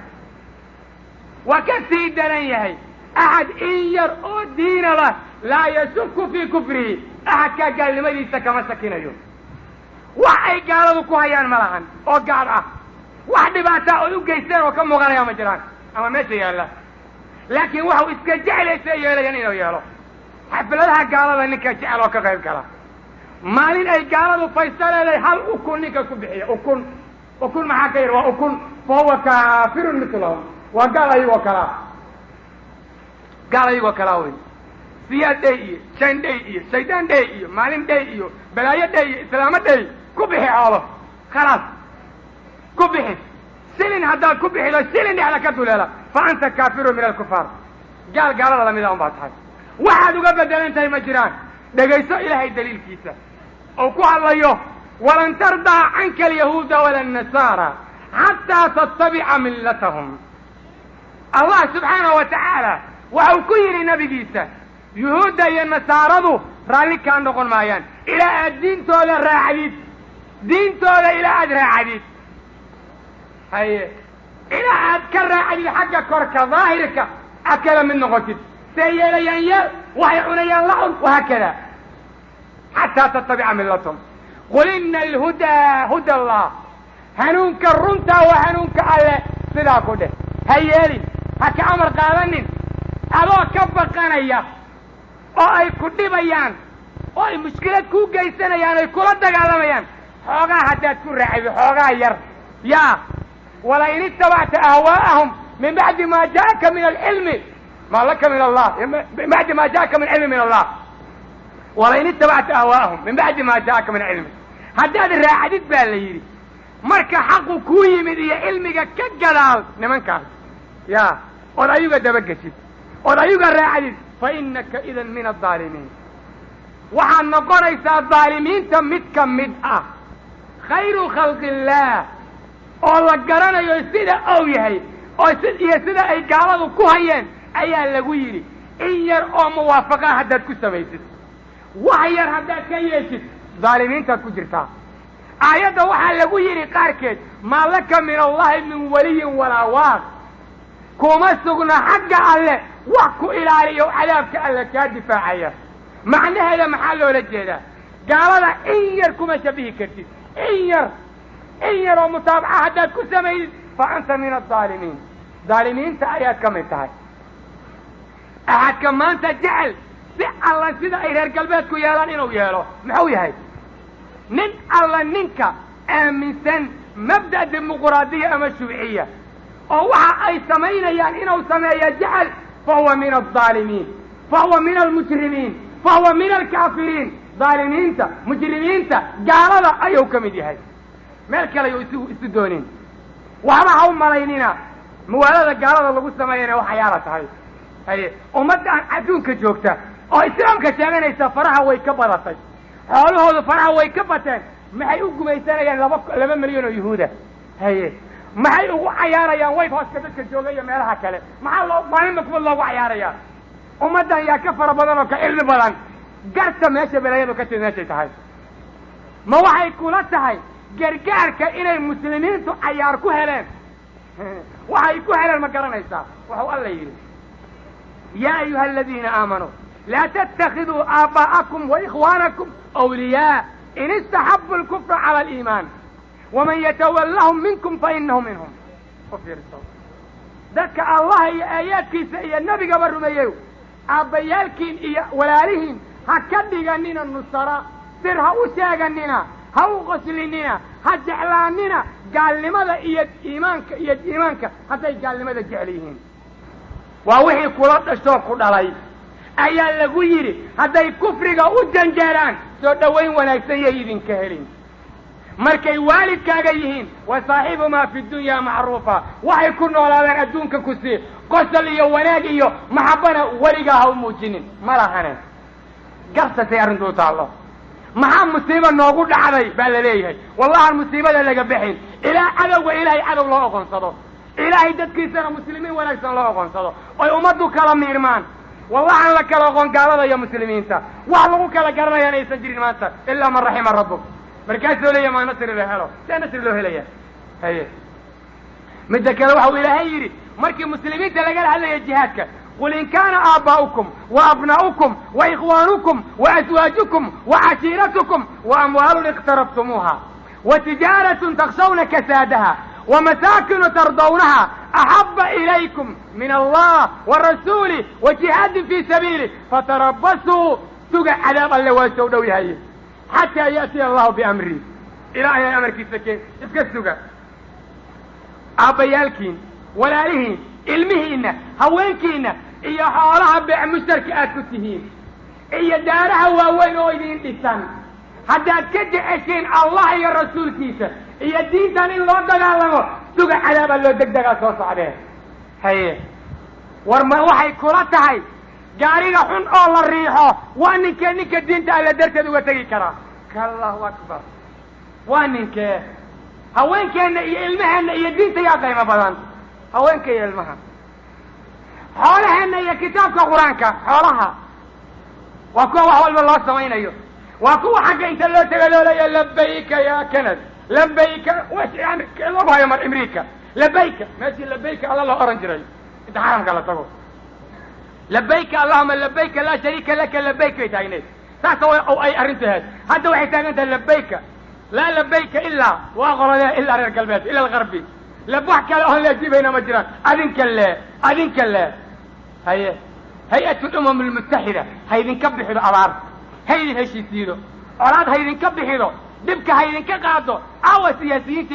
waa ka sii daran yahay axad in yar oo diina lah laa yashuku fii kufrihi axadkaa gaalnimadiisa kama shakinayo wax ay gaaladu ku hayaan ma lahan oo gaal ah wax dhibaataa oy u geysteen oo ka muuqanaya ma jiraan ama meesha yaalla laakiin waxau iska jeclaysa yeelayan inuu yeelo xafladaha gaalada ninka jecel oo ka qayb gala maalin ay gaaladu faysta leedahay hal ukun ninka ku bixiya ukun ukun maxaa ka yidhi waa ukun fa huwa kaafirun mitlahum waa gaal ayagoo kalaa gaal ayagoo kalaa wey siyaad dhey iyo jan dhey iyo shaydaan dhey iyo maalin dhey iyo balaayo dhey iyo islaamo dhey ku bixi xoolo khalaas ku bixi silin haddaad ku bixido silin dhexda ka duleela fa anta kaafirun min alkufaar gaal gaalada lamida un baa tahay waxaad uga bedelan tahay ma jiraan dhegayso ilaahay daliilkiisa oo ku hadlayo walan tardaa canka alyahuuda wala annasaara xataa tattabica millatahum allah subxaanahu wa tacaala waxau ku yidhi nabigiisa yuhuudda iyo nasaaradu raalli kaa noqon maayaan ilaa aad diintooda raacdid diintooda ilaa aad raacdid haye ilaa aad ka raacdid xagga korka daahirka aad kala mid noqotid see yeelayaan yeel waxay cunayaan lacun wahaakada xataa tattabica millatahum qul ina alhudaa huda allah hanuunka runtaa waa hanuunka alle sidaa ku dheh ha yeelin ha ka amar qaadanin adoo ka baqanaya oo ay ku dhibayaan oo ay mushkilad kuu geysanayaan ay kula dagaalamayaan xoogaa haddaad ku raacido xoogaa yar yaa wala in itabacta ahwaa'ahum min bacdi maa ja'aka min alcilmi maa laka min allah min bacdi ma jaaka min cilmi min allah walain itabacta ahwaa'ahum min bacdi ma jaaka min cilmi haddaad raacdid baa la yidhi marka xaqu kuu yimid iyo cilmiga ka gadaal nimankaas ya ood ayuga dabageshid ood ayuga raacdid fa inaka idan min adaalimiin waxaad noqonaysaa daalimiinta mid ka mid ah khayru khalqi illaah oo la garanayo sida ou yahay oo si iyo sida ay gaaladu ku hayeen ayaa lagu yidhi in yar oo muwaafaqa haddaad ku samaysid wax yar haddaad ka yeeshid daalimiintaad ku jirtaa aayadda waxaa lagu yidhi qaarkeed maa laka min allahi min waliyin walaa waaq kuma sugna xagga alle wax ku ilaaliyo cadaabka alle kaa difaacaya macnaheeda maxaa loola jeedaa gaalada in yar kuma shabihi kartid in yar in yar oo mutaabaca haddaad ku samaydid fa anta min adaalimiin daalimiinta ayaad ka mid tahay axadka maanta jecel si alla sida ay reer galbeedku yeelaan inuu yeelo muxuu yahay nin alla ninka aaminsan mabda' dimuquraadiya ama shuuciya oo waxa ay samaynayaan inuu sameeyo jecel fa huwa min aldaalimiin fa huwa min almujrimiin fa huwa min alkaafiriin daalimiinta mujrimiinta gaalada ayuu ka mid yahay meel kale ayuu isu isu doonin waxba ha u malaynina muwaalada gaalada lagu sameeyana waxyaala tahay haye ummaddan adduunka joogta oo islaamka sheeganaysa faraha way ka badatay xoolahoodu faraha way ka bateen maxay u gumaysanayaan laba laba milyan oo yuhuuda haye maxay ugu cayaarayaan white houseka dadka jooga iyo meelaha kale maxaa loo maalinba kuwa loogu cayaarayaa ummaddan yaa ka fara badan oo ka cilmi badan garta meesha belaayadu ka timid meeshay tahay ma waxay kula tahay gargaarka inay muslimiintu cayaar ku heleen waxay ku heleen ma garanaysaa waxuu alla yidhi yaa ayuha aladiina aamanuu laa tattakiduu aabaa'akum waikhwaanakum awliyaa in istaxabu lkufra cala aliimaan waman yatawallahum minkum fainahu minhum u fiirso dadka allaha iyo aayaadkiisa iyo nebigaba rumeeyeyo aabbayaalkiin iyo walaalihiin ha ka dhiganina nusara sir ha u sheeganina ha u qoslinina ha jeclaanina gaalnimada iyo iimaanka iyo iimaanka hadday gaalnimada jecel yihiin waa wixii kula dhashoo ku dhalay ayaa lagu yidhi hadday kufriga u janjeeraan soo dhowayn wanaagsan yay idinka helin markay waalidkaaga yihiin wa saaxibumaa fi dunyaa macruufa waxay ku noolaadaan adduunka ku sii qosol iyo wanaag iyo maxabbana weligaa ha u muujinin ma lahane garsasay arrintu u taallo maxaa musiiba noogu dhacday baa la leeyahay wallahan musiibada laga bixin ilaa cadowga ilaahay cadow loo oqonsado ilaahay dadkiisana muslimiin wanaagsan loo oqonsado oy ummaddu kala miirmaan wallahan la kala oqon gaalada iyo muslimiinta wax lagu kala garanayaan aysan jirin maanta ilaa man raxima rabbuk markaasoo leeya maa nasri la helo see nasri loo helaya haye midda kale waxau ilaahay yidhi markii muslimiinta lagala hadlaya jihaadka qul in kaana aabaa'ukum wa abnaa'ukum wa ikhwaanukum wa aswaajukum wa cashiiratukum wa amwaalun iqtarabtumuuha wa tijaaratun takshawna kasaadaha wa masaakinu tardawnaha axaba ilaykum min allah wa rasuulih wa jihaadin fii sabiilih fatarabasuu suga cadaab alle waa soo dhow yahay xataa ya'tiya allahu biamri ilaahay ay amarkiisa keen iska suga aabbayaalkiin walaalihiin ilmihiinna haweenkiinna iyo xoolaha beec mushtarka aad ku tihiin iyo daaraha waaweyn oo idin dhisan haddaad ka jeceshiin allah iyo rasuulkiisa iyo diintan in loo dagaalamo suga cadaabaa loo degdegaa soo socdee haye war ma waxay kula tahay gaariga xun oo la riixo waa ninkee ninka diinta alle darteed uga tegi karaa allahu akbar waa ninkee haweenkeenna iyo ilmaheenna iyo diinta yaa qaymo badan haweenka iyo ilmaha xoolaheenna iyo kitaabka qur-aanka xoolaha waa kuwa wax walba loo samaynayo waa kuwa xagga inta loo tego loo leeya labayka ya kanad labayka loogu hayo mar imriika labayka meeshii labayka alla loo oran jiray inta xaramka la tago labayka allahuma labayka laa shariika laka labayk bay taagneed saas ay arrintu ahayd hadda waxay taagan tahay labayka laa labayka ilaa waa qoladee ilaa reer galbeed ila algarbi lab wax kale oon leejibayna ma jiraan adinka le adinka le haye hay-at lumam almutaxida ha ydinka bixido abaar ha ydin heshiisiido colaad ha ydinka bixido dhibka ha ydinka qaado awa siyaasiyiintii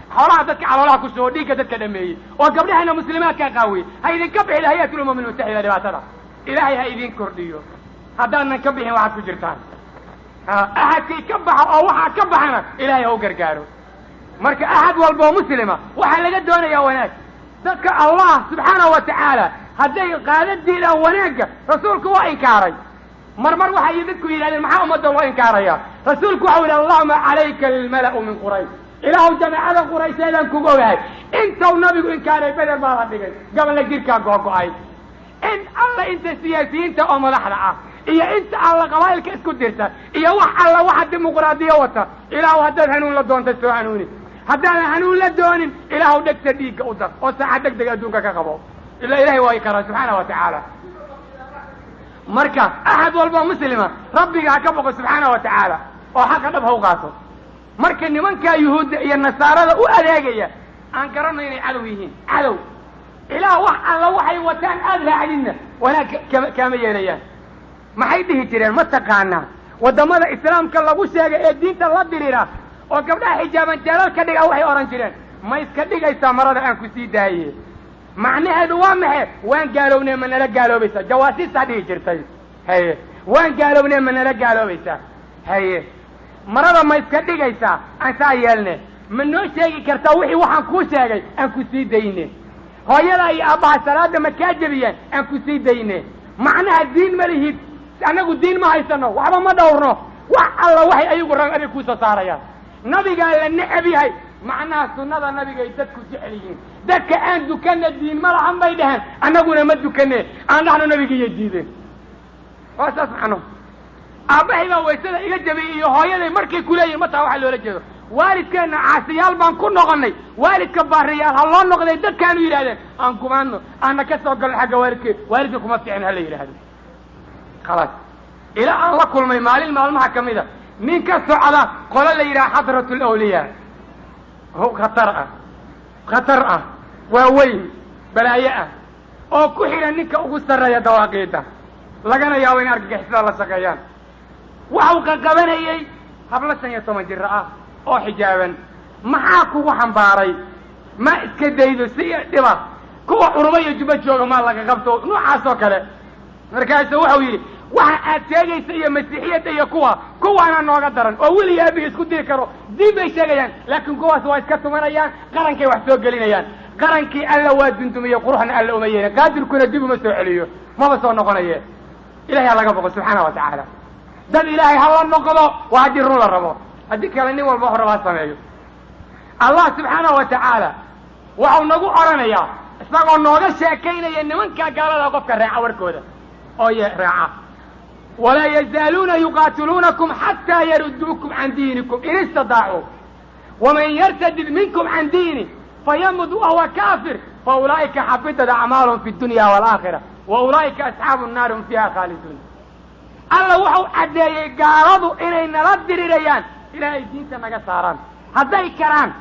xoolaha dadka caloolaha ku soo dhiigga dadka dhameeyey oo gabdhahana muslimaadkaa qaawiyey ha idinka bixin hay-at lumam almutaxida dhibaatada ilaahay ha idin kordhiyo haddaanan ka bixin waxaad ku jirtaan axadkii ka baxa oo waxaa ka baxana ilaahay ha u gargaaro marka axad walba oo muslima waxaa laga doonayaa wanaag dadka allah subxaanahu wa tacaala hadday qaada diidaan wanaagga rasuulku waa inkaaray mar mar waxay dadku yidhahdeen maxaa ummadda loo inkaaraya rasuulku waxau yidhi allahuma calayka almala'u min quraysh ilaahu jamaacada quraysheedaan kugu ogahay intuu nabigu inkaaray beder baa la dhigay gabolla jirkaa googo-ay in alla inta siyaasiyiinta oo madaxda ah iyo inta alla qabaa'ilka isku dirta iyo wax alla waxa dimuqraadiya wata ilaahu haddaad hanuun la doonta soo hanuuni haddaadan hanuun la doonin ilaahu dhegta dhiigga u dar oo saaca deg deg adduunka ka qabo ila ilahay waa karaa subxaana wa tacaala marka axad walba muslima rabbiga ha ka boqo subxaana wa tacaala oo xaqa dhab ha u qaato marka nimankaa yuhuudda iyo nasaarada u adeegaya aan garanno inay cadow yihiin cadow ilaah wax alla waxay wataan aada raacdinna wanaag kama kaama yeelayaan maxay dhihi jireen ma taqaanaa waddamada islaamka lagu sheegay ee diinta la diriira oo gabdhaha xijaaban jeelal ka dhiga waxay odhan jireen ma iska dhigaysaa marada aan ku sii daaye macnaheedu waa maxe waan gaalownee ma nala gaaloobaysaa jawaasiistaa dhihi jirtay haye waan gaalownee ma nala gaaloobaysaa haye marada ma iska dhigaysaa aan saa yeelne ma noo sheegi kartaa wixii waxaan kuu sheegay aan ku sii dayne hooyadaa iyo aabbaha salaada ma kaa jebiyeen aan ku sii dayne macnaha diin ma lihid annagu diin ma haysano waxba ma dhawrno wax alla waxay ayagu rag adig kuusoo saarayaan nabigaa la necab yahay macnaha sunnada nabigay dadku jecel yihiin dadka aan dukanna diin ma lahan bay dhaheen annaguna ma dukane aan dhahno nabigiyay diideen waa saas macnuhu aabbahay baa waysada iga jabiyey iyo hooyaday markay kuleeyihin mataa waxaa loola jeedo waalidkeenna caasiyaal baan ku noqonnay waalidka baariyaal ha loo noqday dadkaanu yidhahdeen aan kumaadno aana ka soo galno xagga waalidkeen waalidka kuma ficin ha la yidhaahdo khalaas ilaa aan la kulmay maalin maalmaha ka mida nin ka socda qolo la yidhaha xadrat lawliyaa khatar ah khatar ah waa weyn balaayo ah oo ku xidhan ninka ugu sarreeya dawaaqiida lagana yaabo in argagixisada la shaqeeyaan waxau qaqabanayey hablo shan iyo toban jiro ah oo xijaaban maxaa kugu xambaaray ma iska daydo si dhiba kuwa curuba iyo juba jooga maa laga qabto noocaas oo kale markaasu waxau yidhi waxa aad sheegaysa iyo masiixiyadda iyo kuwa kuwaana nooga daran oo weliga abiga isku diri karo diin bay sheegayaan laakiin kuwaas waa iska tumanayaan qarankay wax soo gelinayaan qarankii alla waa dundumiye quruxna alla uma yeelin qaadirkuna dib uma soo celiyo maba soo noqonaye ilahay ha laga boqo subxaana wa tacaala dad ilaahay ha la noqdo waa haddii run la rabo haddii kale nin walba wax raba ha sameeyo allah subxaana wa tacaala waxau nagu odhanayaa isagoo nooga sheekaynaya nimankaa gaalada qofka raaca warkooda oo ye raaca walaa yazaaluuna yuqaatiluunakum xataa yaruduukum can diinikum in istadaacuu waman yartadid minkum can diini fayamud wahuwa kaafir fa ulaa'ika xabitat acmaalhum fi dunya waalaakhira wa ulaa'ika asxaabu nnaari hum fiiha khaaliduun alla wuxuu caddeeyey gaaladu inay nala dirirayaan ilaahay diinta naga saaraan hadday karaan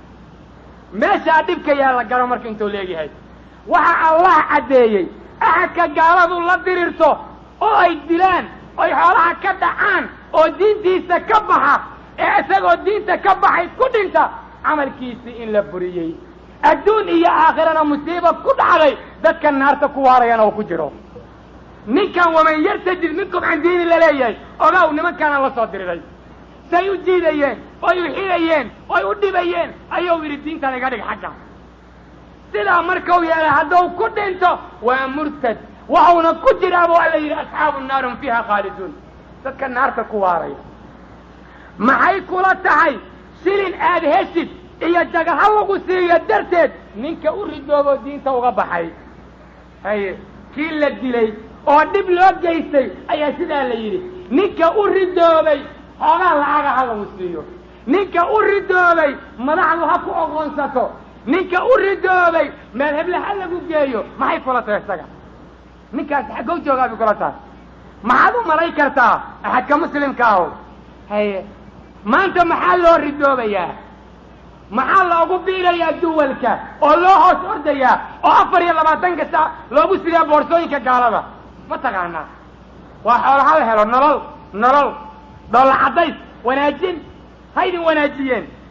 meeshaa dhibka yaa la garo marka intuu leegyahay waxa allah caddeeyey axadka gaaladu la dirirto oo ay dilaan oy xoolaha ka dhacaan oo diintiisa ka baxa ee isagoo diinta ka baxay ku dhinta camalkiisii in la buriyey adduun iyo aakhirana musiiba ku dhacday dadka naarta ku waarayana oo ku jiro ninkan waman yartajid minkum can diini laleeyahay ogaaw nimankaana la soo diriray say u jiidayeen oy u xidhayeen oy u dhibayeen ayuu yidhi diintan iga dhig xagga sidaa markau yeelay hadduu ku dhinto waa murtad waxauna ku jiraa buu alla yidhi asxaabu nnaari hum fiiha khaaliduun dadka naarta ku waaraya maxay kula tahay shilin aad heshid iyo jagaha lagu siiyo darteed ninka u ridoobo diinta uga baxay haye kii la dilay oo dhib loo geystay ayaa sidaa la yidhi ninka u ridoobay xoogaa lacaga ha lagu siiyo ninka u ridoobay madaxdu ha ku oqoonsato ninka u ridoobay meel heble ha lagu geeyo maxay kula tahay isaga ninkaas xaggow joogaa bay kula tahay maxaad u malay kartaa axadka muslimka aho haye maanta maxaa loo ridoobayaa maxaa loogu biirayaa duwalka oo loo hoos ordayaa oo afar iyo labaatanka saa loogu sidaa boorsooyinka gaalada ma taqaanaa waa xoolo hal helo nolol nolol dhoolla caddays wanaajin ha ydin wanaajiyeen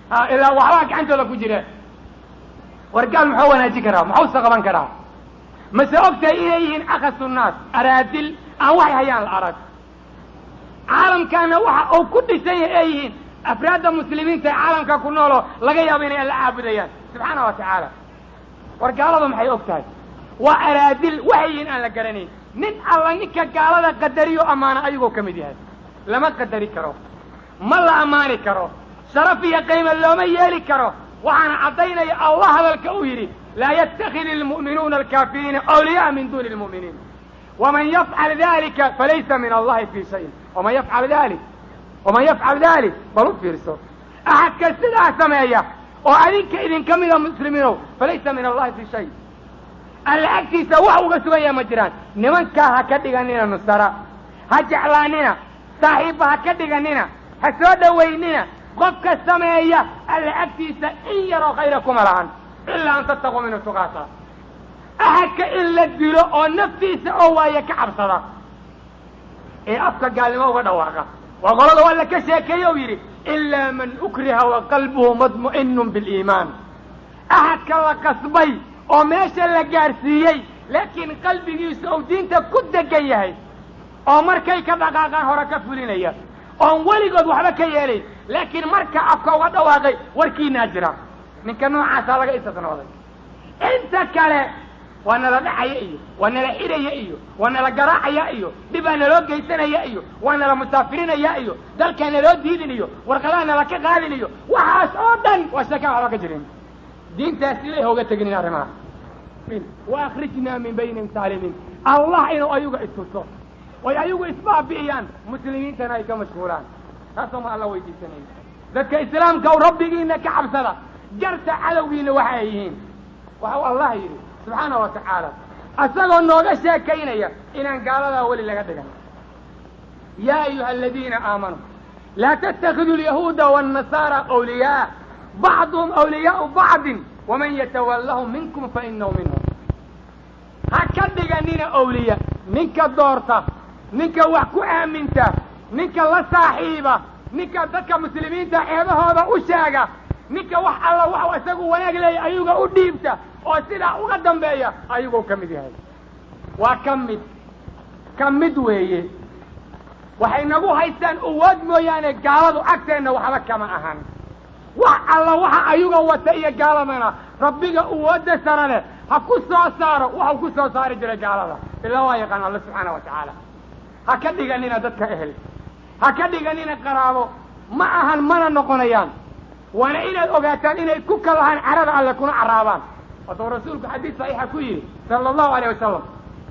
ilaa waxbaa gacantooda ku jira war gaal muxuu wanaajin karaa muxuuse qaban karaa mase ogtahay inay yihiin akasu naas araadil aan waxay hayaan la arag caalamkaana waxa uu ku dhisan yahay ay yihiin afraadda muslimiinta ee caalamka ku nooloo laga yaabo inay alla caabudayaan subxaana wa tacaala war gaalada maxay og tahay waa araadil waxay yihiin aan la garanayn nin alla ninka gaalada qadariyo ammaana ayagoo ka mid yahay lama qadari karo ma la ammaani karo sharaf iyo qiimo looma yeeli karo waxaana caddaynaya allah hadalka uu yidhi laa yatakid almu'minuuna alkaafiriina awliya'a min duuni lmu'miniin waman yafcal dalika falaysa min allahi fii shayin waman yafcal dalik waman yafcal dalik bal u fiirso axadka sidaa sameeya oo adinka idinka mida muslimiinow falaysa min allahi fii shay alla agtiisa wax uga sugan yaha ma jiraan nimankaa ha ka dhiganina nusara ha jeclaanina saaxiibba ha ka dhiganina ha soo dhowaynina qofka sameeya alla agtiisa in yaroo khayra kuma lahan ilaa an tattaquu minhu tuqaata axadka in la dilo oo naftiisa oo waaye ka cabsada ee afka gaalnimo uga dhawaaqa waa qolada alla ka sheekeeye u yidhi ilaa man ukriha wa qalbuhu madmu'inun biliimaan axadka la qasbay oo meesha la gaarsiiyey laakiin qalbigiisu uu diinta ku degan yahay oo markay ka dhaqaaqaan hore ka fulinaya oon weligood waxba ka yeelayn laakiin marka afka uga dhawaaqay warkiinaa jira ninka noocaasaa laga istisnooday inta kale waa nala dhacaya iyo waa nala xidhaya iyo waa nala garaacaya iyo dhibaa naloo geysanaya iyo waa nala musaafirinaya iyo dalkaa naloo diidin iyo warqadaha nala ka qaadin iyo waxaas oo dhan waa sheekaan waxba ka jirin diintaas ilay hooga teginin arrimaha wa akrijnaa min baynihim saalimiin allah inuu ayaga istuso oy ayagu isbaabi'iyaan muslimiintana ay ka mashhuulaan taasoo ma alla weydiisanay dadka islaamka u rabbigiina ka cabsada garta cadowgiina waxa ay yihiin waxau allah yidhi subxaana wa tacaala asagoo nooga sheekaynaya inaan gaaladaa weli laga dhigan yaa ayuha aladiina aamanuu laa tattakiduu alyahuuda waannasaara awliyaa bacduhum awliyaau bacdin waman yatawallahum minkum fa inahu minhum ha ka dhiganina awliya ninka doorta ninka wax ku aaminta ninka la saaxiiba ninka dadka muslimiinta ceebahooda u sheega ninka wax alla waxu isagu wanaag leeya ayuga u dhiibta oo sidaa uga dambeeya ayagoo ka mid yahay waa ka mid ka mid weeye waxay nagu haystaan uwood mooyaane gaaladu agteenna waxba kama ahan wax alla waxa ayuga wata iyo gaaladana rabbiga uwooda sara leh ha ku soo saaro waxau ku soo saari jiray gaalada ilaa waa yaqaan alla subxaana wa tacaala ha ka dhiganina dadka ehel ha ka dhiganina qaraabo ma ahan mana noqonayaan waana inaad ogaataan inay ku kalahaan carada alle kuna caraabaan watuu rasuulku xadiis saxiixa ku yidhi sala allahu alayh wasalam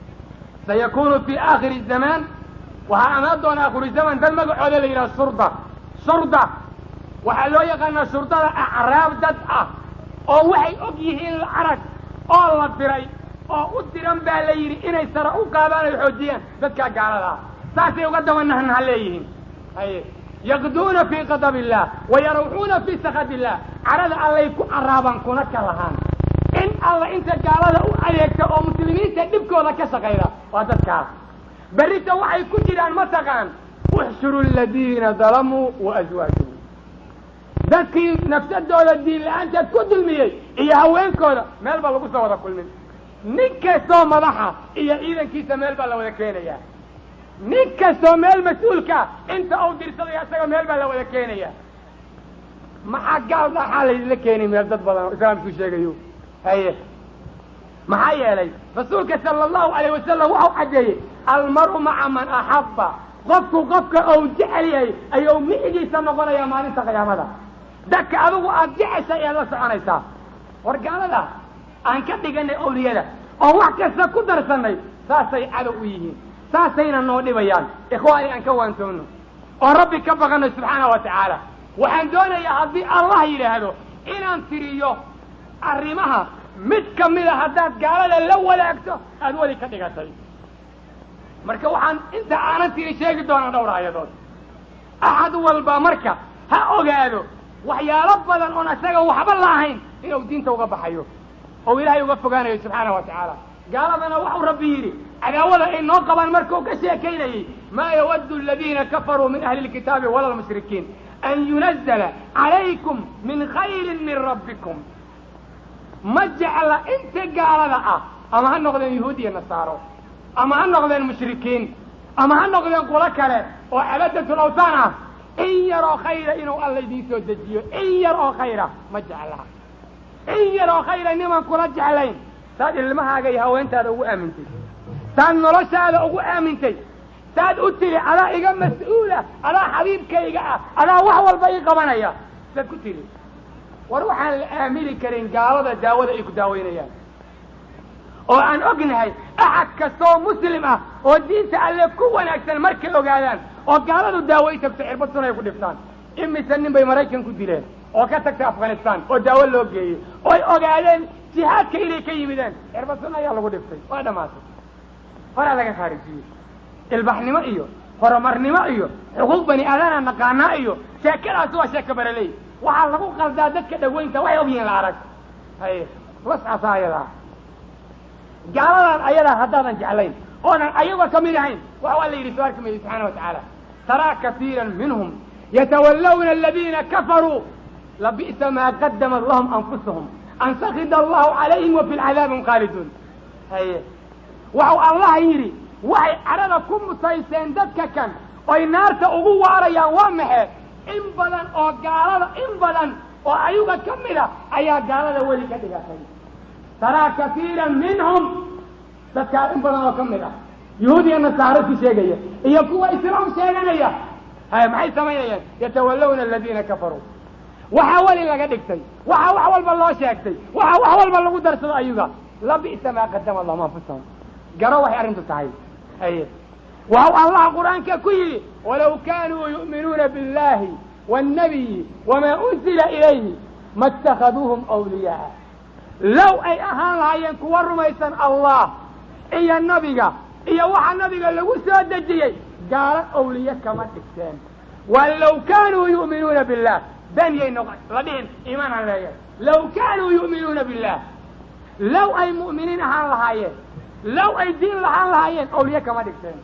sayakunu fi aakhiri zamaan waxaa amaan doona aakhiru zaman dad magacooda la yidhaha surda surda waxaa loo yaqaanaa shurdada acraab dad ah oo waxay og yihiin la arag oo la diray oo u diran baa la yidhi inay sare u qaadaan ay xoojiyaan dadkaa gaalada ah saasay uga dabanahnaha leeyihiin haye yaqduuna fii qadab illah wa yarawxuuna fii sakad illah carada allay ku caraabaan kuna ka lahaan in alla inta gaalada u adeegta oo muslimiinta dhibkooda ka shaqayda waa dadkaas berrita waxay ku jiraan mataqaan uxshuru aladiina dalamuu wa aswaajuhum dadkii nafsadooda diin la-aanteed ku dulmiyey iyo haweenkooda meel baa lagu soo wada kulmin nin kastoo madaxa iyo ciidankiisa meel baa la wada keenayaa nin kastoo meel mas-uulkaa inta uu dirsadaya isaga meel baa la wada keenaya maxaa gaal dhaxaa laydinla keenay meel dad badan oo islaamku sheegayo haye maxaa yeelay rasuulka sala allahu alayh wasalam waxau caddeeyey almaru maca man axabba qofku qofka ou jecel yahay ayuu micigiisa noqonayaa maalinta qiyaamada dadka adigu aada jeceshay ead la soconaysaa war gaalada aan ka dhiganay awliyada oo wax kasta ku darsannay saasay cadow u yihiin saasayna noo dhibayaan ikhwaani aan ka waantoono oo rabbi ka baqanay subxaana wa tacaala waxaan doonayaa haddii allah yidhaahdo inaan tiriyo arrimaha mid ka mida haddaad gaalada la wadaagto aada weli ka dhigatay marka waxaan inta aanan tiri sheegi doonaa dhowr aayadood axad walba marka ha ogaado waxyaalo badan oon isaga waxba la ahayn inuu diinta uga baxayo oo ilaahay uga fogaanayo subxaana wa tacaala gaaladana waxuu rabbi yidhi cadaawada ay noo qabaan markuu ka sheekaynayey maa yawaddu aladiina kafaruu min ahli lkitaabi wala lmushrikiin an yunazala calaykum min khayrin min rabbikum ma jecla inta gaalada ah ama ha noqdeen yahuud iyo nasaaro ama ha noqdeen mushrikiin ama ha noqdeen qulo kale oo cabadatul awtaan ah in yar oo khayra inuu alla idiin soo dejiyo in yar oo khayra ma jeclaha in yar oo khayra niman kula jeclayn saad ilmahaaga iyo haweentaada ugu aamintay saad noloshaada ugu aamintay saad u tiri adaa iga mas-uula adaa xabiibkayga ah adaa wax walba ii qabanaya saad ku tiri war waxaan la aamini karin gaalada daawada ay ku daaweynayaan oo aan ognahay axad kastoo muslim ah oo diinta alle ku wanaagsan markay ogaadaan oo gaaladu daawo i tagto cirba sun ay ku dhiftaan imise nin bay maraykan ku dileen oo ka tagtay afghanistan oo daawo loo geeyey ooy ogaadeen jihaadka inay ka yimideen cirba sun ayaa lagu dhiftay waa dhamaatay horaa laga khaarijiyey ilbaxnimo iyo horumarnimo iyo xuquuq bani aadana naqaanaa iyo sheekadaasi waa sheeka baraley waxaa lagu qaldaa dadka dhaweynta waxay ogyihiin la arag haye lascasa ayadaa gaaladan ayadaa haddaadan jeclayn oonan ayaga ka mid ahayn waxa waa la yidhi soo arki maydi subxaana wa tacaala taraa kasiira minhum yatawallawna aladiina kafaruu labi'sa maa qadamat lahum anfusahum an sakida allahu calayhim wa fi lcadaabi hum khaaliduun haye waxau allah yidhi waxay cadhada ku mutayseen dadka kan oy naarta ugu waarayaan waa maxe in badan oo gaalada in badan oo ayaga ka mid a ayaa gaalada weli ka dhigatay taraa kasiiran minhum dadkaa in badan oo ka mid ah yuhuud iyo nasaaro ku sheegaya iyo kuwa islaam sheeganaya hay maxay samaynayaan yatawallawna aladiina kafaruu waxaa weli laga dhigtay waxaa wax walba loo sheegtay waxaa wax walba lagu darsado ayaga labi'sa maa qadama lahum anfusahum garo waxay arrintu tahay haye waxau allah qur-aanka ku yidhi walaw kaanuu yu'minuuna biاllahi wاnnabiyi wamaa unzila ilayhi ma اtakhaduuhum awliyaa low ay ahaan lahaayeen kuwa rumaysan allah iyo nabiga iyo waxa nabiga lagu soo dejiyey gaalo awliye kama dhigteen waa low kaanuu yu'minuuna billah beniyay noq la dhihin iimaanaan leeyahay low kaanuu yu'minuuna billah low ay mu'miniin ahaan lahaayeen low ay diin lahaan lahaayeen awliye kama dhigteen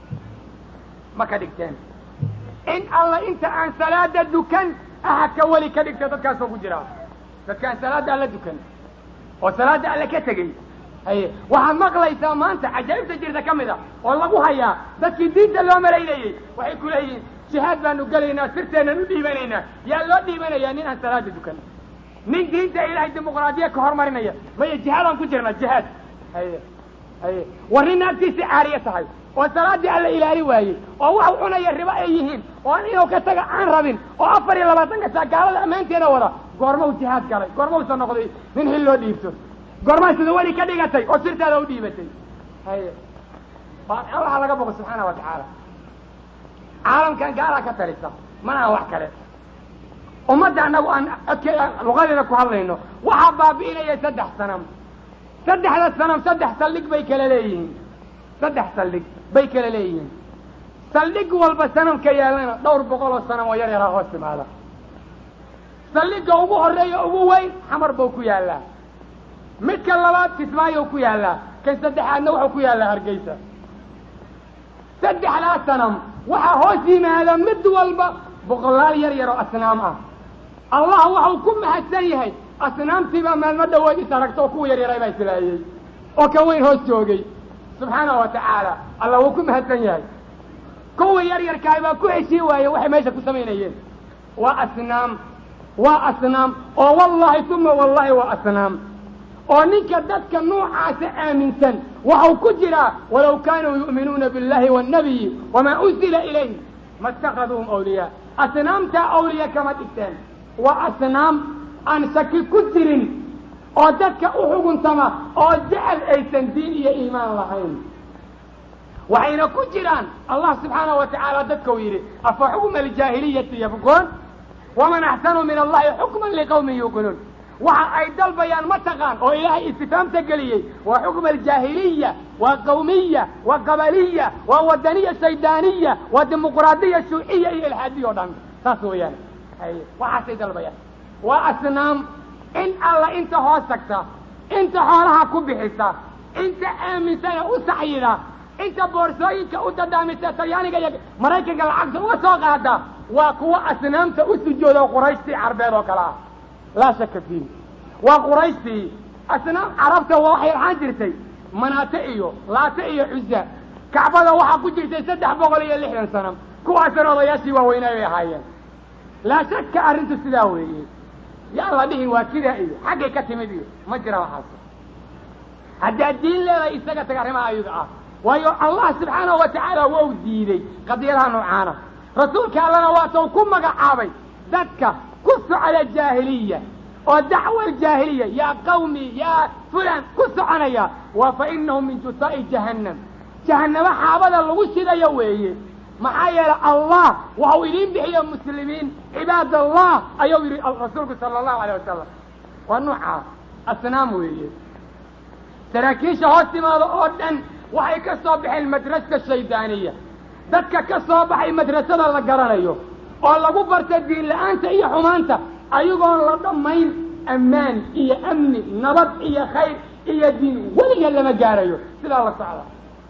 ma ka dhigteen in alla inta aan salaada dukan aha ka weli ka dhigta dadkaasoo ku jira dadkaan salaada alla dukan oo salaada alle ka tegey haye waxaad maqlaysaa maanta cajaa'ibta jirta ka mid a oo lagu hayaa dadkii diinta loo malaynayey waxay ku leeyihiin jihaad baanu gelaynaa sirteennan u dhiibanaynaa yaa loo dhiibanayaa nin aan salaada dukan nin diinta ilaahay dimuqraadiya ka hormarinaya maya jihaadaan ku jirnaa jihaad haye haye war nin naagtiisii caariye tahay oo salaaddii alla ilaali waayey oo wax cunaya ribo ay yihiin oo inuu ka taga aan rabin oo afar iyo labaatanka saa gaalada ammaanteeda wada goormau jihaad galay goormausa noqday nin xil loo dhiibto goormaa sida weli ka dhigatay oo sirtaada u dhiibatay haye allaha laga boqo subxaana wa tacaala caalamkan gaalaa ka talisa manaha wax kale ummadda annagu aan adke luqadeeda ku hadlayno waxaa baabi'inaya saddex sanam saddexda sanam saddex saldhig bay kala leeyihiin saddex saldhig bay kala leeyihiin saldhig walba sanamka yaalana dhowr boqol oo sanam oo yar yaraa hoos timaada saldhigga ugu horreeya ugu weyn xamar buu ku yaallaa midka labaad kismaayo ku yaallaa kan saddexaadna wuxuu ku yaallaa hargeysa saddexdaa sanam waxaa hoos yimaada mid walba boqolaal yar yar oo asnaam ah allah waxau ku mahadsan yahay asnaamtiibaa maalmo dhawood is aragta oo kuwa yar yaray baa islaayey oo kan weyn hoos joogay subxaanahu wa tacaala allah wuu ku mahadsan yahay kuwa yar yarkaay baa ku heshii waaye waxay meesha ku samaynayeen waa asnaam waa asnaam oo wallahi uma wallahi waa asnaam oo ninka dadka nuucaasa aaminsan waxau ku jiraa walaw kaanuu yu'minuuna biاllahi wاnnabiyi wamaa unzila ilayh ma اtakaduuhum awliyaa asnaamtaa awliya kama dhigteen waa asnaam aan shaki ku jirin oo dadka u xuguntama oo jecel aysan diin iyo iimaan lahayn waxayna ku jiraan allah subxaanahu wa tacaala dadkau yidhi afa xukma aljaahiliyati yabquun waman axsanu min allahi xukman liqawmin yuuqinuun waxa ay dalbayaan ma taqaan oo ilaahay istifaamta geliyey waa xukma aljaahiliya waa qawmiya waa qabaliya waa wadaniya shaydaaniya waa dimuqraadiya shuuciya iyo ilxaadiya o dhan saas weeyaan haye waxaasay dalbayaan waa asnaam in alla inta hoos tagta inta xoolaha ku bixisa inta aaminsana u saxyida inta boorsooyinka u dadaamisa talyaaniga iyo maraykanka lacagta uga soo qaada waa kuwa asnaamta u sujooda qurayshtii carbeed oo kale ah laa shaka fiihi waa qurayshtii asnaam carabta waa waxay ahaan jirtay manaate iyo laate iyo cuza kacbada waxaa ku jirtay saddex boqol iyo lixdan sano kuwaasana odayaashii waaweynaa bay ahaayeen laa shaka arrintu sidaa weeye yaa la dhihin waa kidaa iyo xaggay ka timid iyo ma jira waxaas haddaad diin leedahay isaga taga arrimaha ayaga ah waayo allah subxaanahu wa tacaala wou diiday qadiyadaha noocaana rasuulka allana waatau ku magacaabay dadka ku socda jaahiliya oo dacwa jaahiliya yaa qawmi yaa fulan ku soconaya waa fa inahum min jusaa'i jahannam jahannamo xaabada lagu shidayo weeye maxaa yeelay allah waxau idiin bixiya muslimiin cibaad allah ayuu yidhi rasuulku sala allahu alayh wasalam waa noocaas asnaam weeye saraakiisha hoos timaada oo dhan waxay ka soo baxeen madraska shaydaaniya dadka ka soo baxay madrasada la garanayo oo lagu barta diin la-aanta iyo xumaanta ayagoon la dhammayn ammaan iyo amni nabad iyo khayr iyo diin weliga lama gaarayo sidaa la socda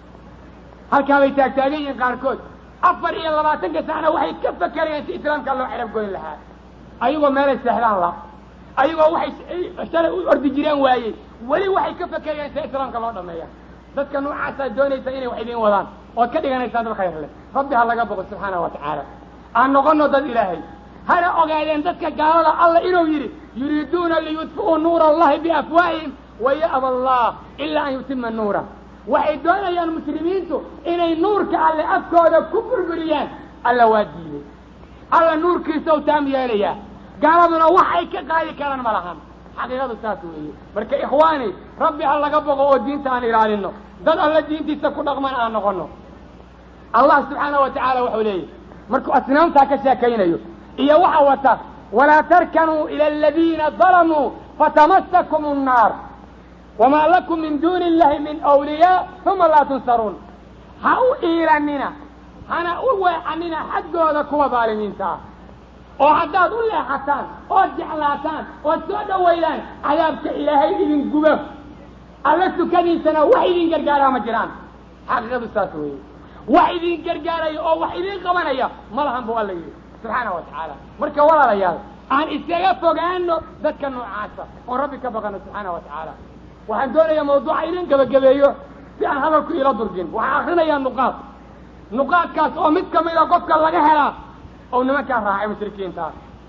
halkaa bay taagtaagan yihiin qaarkood afar iyo labaatanka sacna waxay ka fakerayeen si islaamka loo xerab goyn lahaa ayagoo meelay seexdaan la ayagoo waxay shalay u ordi jireen waayey weli waxay ka fakerayeen si islaamka loo dhameeya dadka noocaasaa doonaysa inay wax idiin wadaan ood ka dhiganaysaan dad khayr leh rabbi ha laga boqo subxaana wa tacaala aan noqono dad ilaahay hana ogaadeen dadka gaalada alla inuu yidhi yuriiduuna liyudfi'uu nuura allahi biafwaahihim waya'ba allah ilaa an yutima nuura waxay doonayaan muslimiintu inay nuurka alle afkooda ku burburiyaan alla waa diiday alla nuurkiisa u taam yeelayaa gaaladuna waxay ka qaadi karaan ma lahan xaqiiqadu saas weeye marka ikhwaani rabbi ha laga boqo oo diinta aan ilaalino dad alla diintiisa ku dhaqman aan noqono allah subxaana wa tacaala wuxuu leeyahy markuu asnaamtaa ka sheekaynayo iyo waxa wata walaa tarkanuu ila aladiina dalamuu fatamasakum الnaar wamaa lakum min duuni illahi min awliyaa uma laa tunsaruun ha u iilanina hana u weecanina xaggooda kuwa daalimiinta ah oo haddaad u leexataan ood jeclaataan ood soo dhowaydaan cadaabka ilaahay idin gubo alla sukadiisana wax idin gargaaraa ma jiraan xaqiiqadu saas weeye wax idin gargaaraya oo wax idin qabanaya ma lahan buu alla yidhi subxaana wa tacaala marka walaalayaal aan iskaga fogaano dadka noocaasa oon rabbi ka baqano subxaana wa tacaala waxaan doonayaa mawduuca idin gabagabeeyo si aan hadalku ila durgin waxaan akrinayaa nuqaad nuqaadkaas oo mid kamida qofka laga helaa oo nimankaa raacay mushrikiinta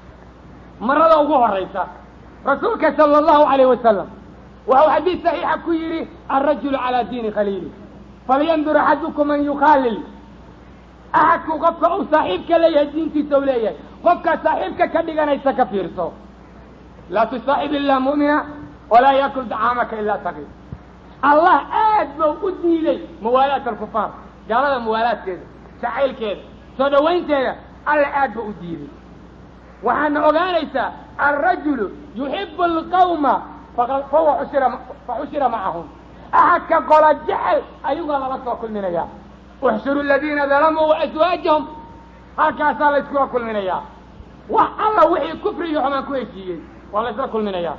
marada ugu horaysa rasuulka sala allahu alayh wasalam waxau xadiis saxiixa ku yidhi alrajulu calaa diini khaliili falyandur axadukum man yukhaalil axadku qofka uu saaxiibka leeyahay diintiisa u leeyahay qofka saaxiibka ka dhiganaysa ka fiirso laa tusaaxib ilaa mu'mina walaa yakul dacaamaka ilaa taqi allah aad bau u diiday muwaalaat alkufaar gaalada muwaalaadkeeda jacaylkeeda soo dhowaynteeda alla aad ba u diiday waxaadna ogaanaysaa alrajulu yuxibu alqawma fahuwa ushira faxushira macahum axadka qola jecel ayugaa lala soo kulminayaa uxshuru aladiina dalamuu waaswaajahum halkaasaa la yskula kulminayaa wax alla wixii kufri iyo xumaan ku heshiiyey waa la ysla kulminayaa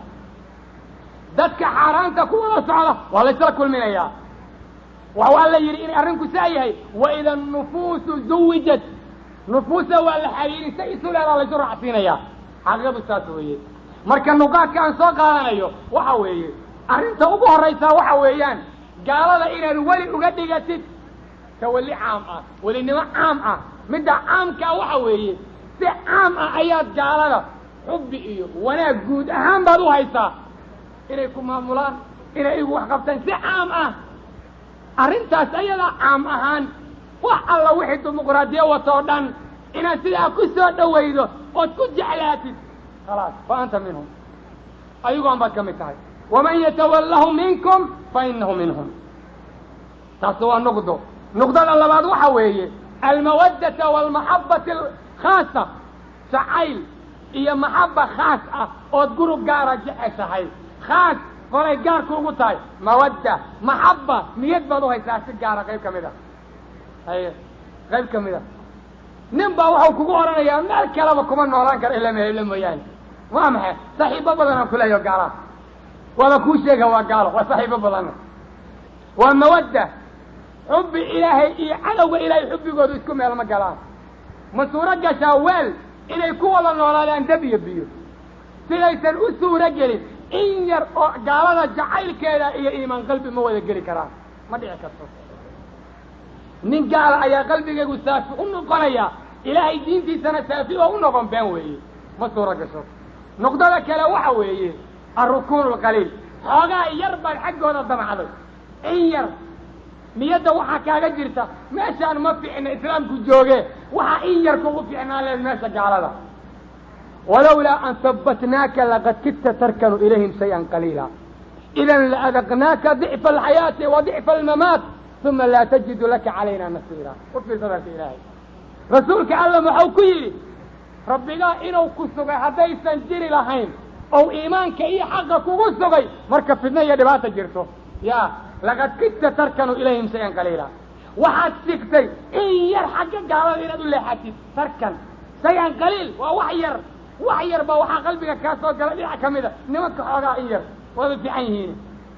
dadka xaaraanta kuwada socda waa la ysla kulminayaa waxau alla yidhi inay arrinku saa yahay waida nufuusu zuwijat nufuusa waa la xariirin say isu leedaa laysu raacsiinayaa xaqiiqadu saas weeye marka nuqaadka aan soo qaadanayo waxa weeye arrinta ugu horraysaa waxa weeyaan gaalada inaad weli uga dhigatid tawalli caam ah welinimo caam ah midda caamkaa waxa weeye si caam ah ayaad gaalada xubbi iyo wanaag guud ahaan baad u haysaa inay ku maamulaan inay igu wax qabtaan si caam ah arrintaas ayadaa caam ahaan wax alla wixii dimuqraadiyo watoo dhan inaad sidaa ku soo dhowaydo ood ku jeclaatid khalaas fa anta minhum ayagoon baad ka mid tahay waman yatawallahu minkum fa inahu minhum taas waa nuqdo nuqdada labaad waxa weeye almawaddata waalmaxabbati alkhaasa jacayl iyo maxabba khaas ah ood gurub gaara jeceshahay khaas qolay gaarku ugu tahay mawadda maxabba niyad baad u haysaa si gaara qayb ka mid a haye qayb ka mid a nin baa waxau kugu odhanayaa meel kaleba kuma noolaan karo ila mehelo mooyaane waa maxay saxiibo badanaan kuleeyaho gaalaha waaba kuu sheega waa gaalo waa saxiibo badanna waa mawadda xubbi ilaahay iyo cadowga ilaahay xubbigoodu isku meel ma galaan ma suuro gashaa weel inay ku wada noolaadaan dab iyo biyo sidaysan u suuro gelin in yar oo gaalada jacaylkeeda iyo iimaan qalbi ma wada geli karaan ma dhici karto nin gaala ayaa qalbigaygu saafi u noqonaya ilaahay diintiisana saafi oo u noqon been weeye ma suuro gasho nuqdada kale waxa weeye alrukuun alqaliil xoogaa yar baad xaggooda damacday in yar niyadda waxaa kaaga jirta meeshaan ma fiicna islaamku jooge waxaa in yar kugu fiicnaan leed meesha gaalada walowlaa an habbatnaaka laqad kidta tarkanu ilayhim shay-an qaliila idan laadaqnaaka dicfa alxayaati wa dicfa almamaat uma laa tajidu laka calayna nasiira u fiirsa dalka ilaahay rasuulka alla muxuu ku yidhi rabbigaa inuu ku sugay haddaysan jiri lahayn ou iimaanka iyo xaqa kugu sugay marka fidna iyo dhibaata jirto ya laqad kidta tarkanu ilayhim shay-an qaliila waxaad sigtay in yar xagga gaalada inaad u leexatid tarkan shay-an qaliil waa wax yar wax yar baa waxaa qalbiga kaa soo gala dhinac ka mida nimanka xoogaa in yar waaba fiican yihiin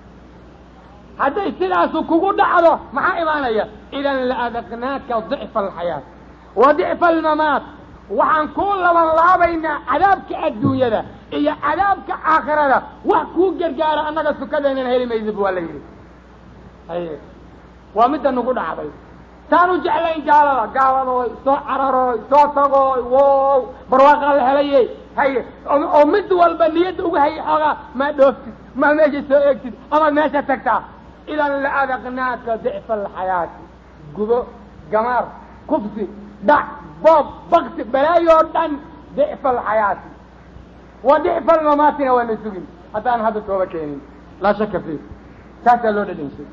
hadday sidaasu kugu dhacdo maxaa imaanaya idan laadaqnaaka dicfa alxayaat wa dicfa almamaat waxaan kuu laban laabaynaa cadaabka adduunyada iyo cadaabka aakhirada wax kuu gargaara annaga sukadeenana heli maysid waa la yidhi haye waa midda nagu dhacday taan u jeclayn gaalada gaaladooy soo cararooy soo tagooy wow barwaaqaa la helaye haye oo mid walba niyadda uga hayay xoogaa maa dhooftid maa meesha soo eegtid amaad meesha tagtaa idan laadaqnaaka dicfa alxayaati gubo gamaar kufsi dhac boob bakti balaayoo dhan dicfa alxayaati wa dicfa almamaatina waana sugin haddaan hadda tooba keenin laa shaka fi saasaa loo dhadhanshay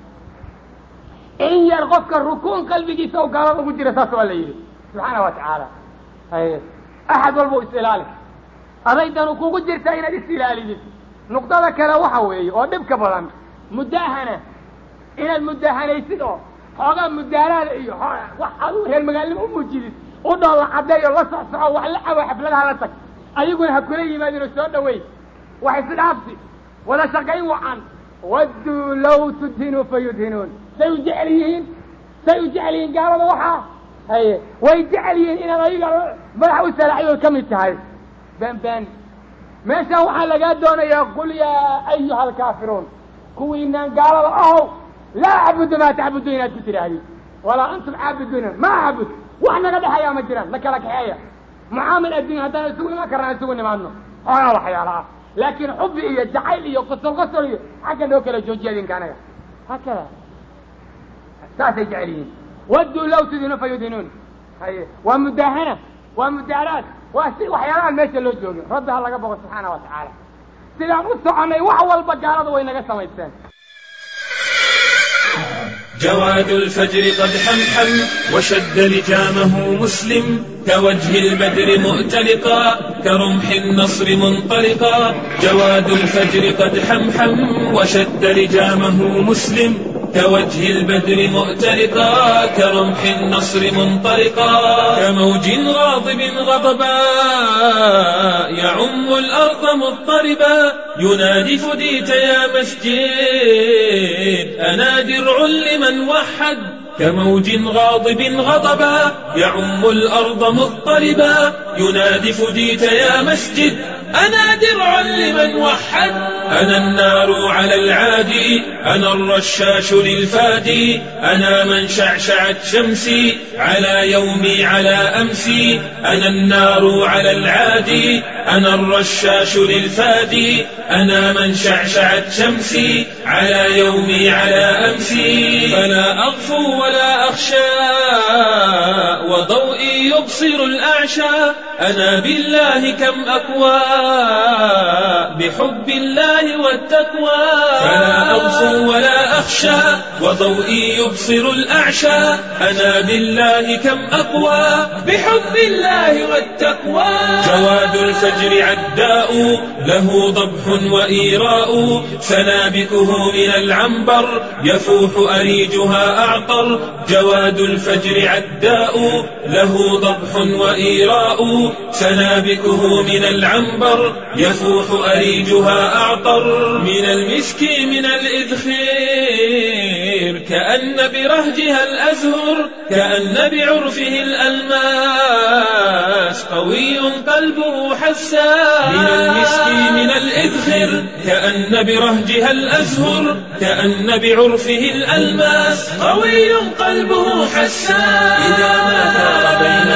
in yar qofka rukuun qalbigiisa oo gaalada ugu jira saas waa la yidhi subxaana wa tacaala haye axad walba is ilaali adaydanu kugu jirta inaad is ilaalidid nuqdada kale waxa weeye oo dhibka badan mudaahana inaad mudaahanaysid oo xoogaa mudaaraada iyo wax aduu reer magaalnimo u muujidid u dhoolla caddeeyo la socsoco wax la cawo xafladaha la tag ayaguna ha kula yimaadino soo dhaweyn wax isdhaafsi wada shaqayn wacan wadduu law tudhinuu fa yudhinuun say u jecel yihiin say u jecel yihiin gaalada waxaa haye way jecel yihiin inaad ayaga madaxa u salaaxyood ka mid tahay ben ben meeshaan waxaa lagaa doonayaa qul yaa ayuha alkaafiruun kuwiinaan gaalada ahow laa acbudu maa tacbudu inaad ku tidhaahdid walaa antum caabiduuna ma acbud wax naga dhexeeyaa ma jiraan na kala kaxeeya mucaamil addunya haddaan isugu imaan karnaan isugu nimaadno xoogaa waxyaala ah laakiin xubi iyo jacayl iyo qosol qosol iyo xagga noo kala joojiya idinka anaga hakada saasay jecel yihiin wadduu law tudinu fa yudhinuun haye waa mudaahana waa mudaaraad waa si waxyaalahaan meesha loo joogin rabbi ha laga boqo subxaana wa tacaala sidaan u soconnay wax walba gaalada way naga samaysteen جواد الفجر قد حمحم وشد لجامه مسلم كوجه البدر مؤتلقا كرمح النصر منطلقا جواد الفجر قد حمحم وشد لجامه مسلم كوجه البدر مؤتلقا كرمح النصر منطلقا كموج غاضب غضبا يعم الأرض مضطربا ينادي فديت يا مسجد أنا درع لمن وحد كموج غاضب غضبا يعم الأرض مضطربا ينادي فديت يا مسجد أنا درع لمن وحد أنا النار على العادي أنا الرشاش للفادي أنا من شعشعت شمسي على يومي على أمسي أنا النار على العادي أنا الرشاش للفادي أنا من شعشعت شمسي على يومي على أمسي فلا أغفو ولا أخشى وضوئي يبصر الأعشى أنا بالله كم أكوى بحب الله والتقوى فلا أغفو ولا أخشى وضوئي يبصر الأعشى أنا بالله كم أقوى بحب الله والتقوى جواد الفجر عداء له ضبح وإيراء سنابكه من العنبر يفوح أريجها أعطر جواد الفجر عداء له ضبح وإيراء سنابكه من العنبر يفوح أريجها أعطر من المسك من الإذخير كأن برهجها الأزهر كأن بعرفه الألمان قلبه حساس من المسك من الإذخر كأن برهجها الأزهر كأن بعرفه الألماس قوي قلبه حساس إذا ما ثار بين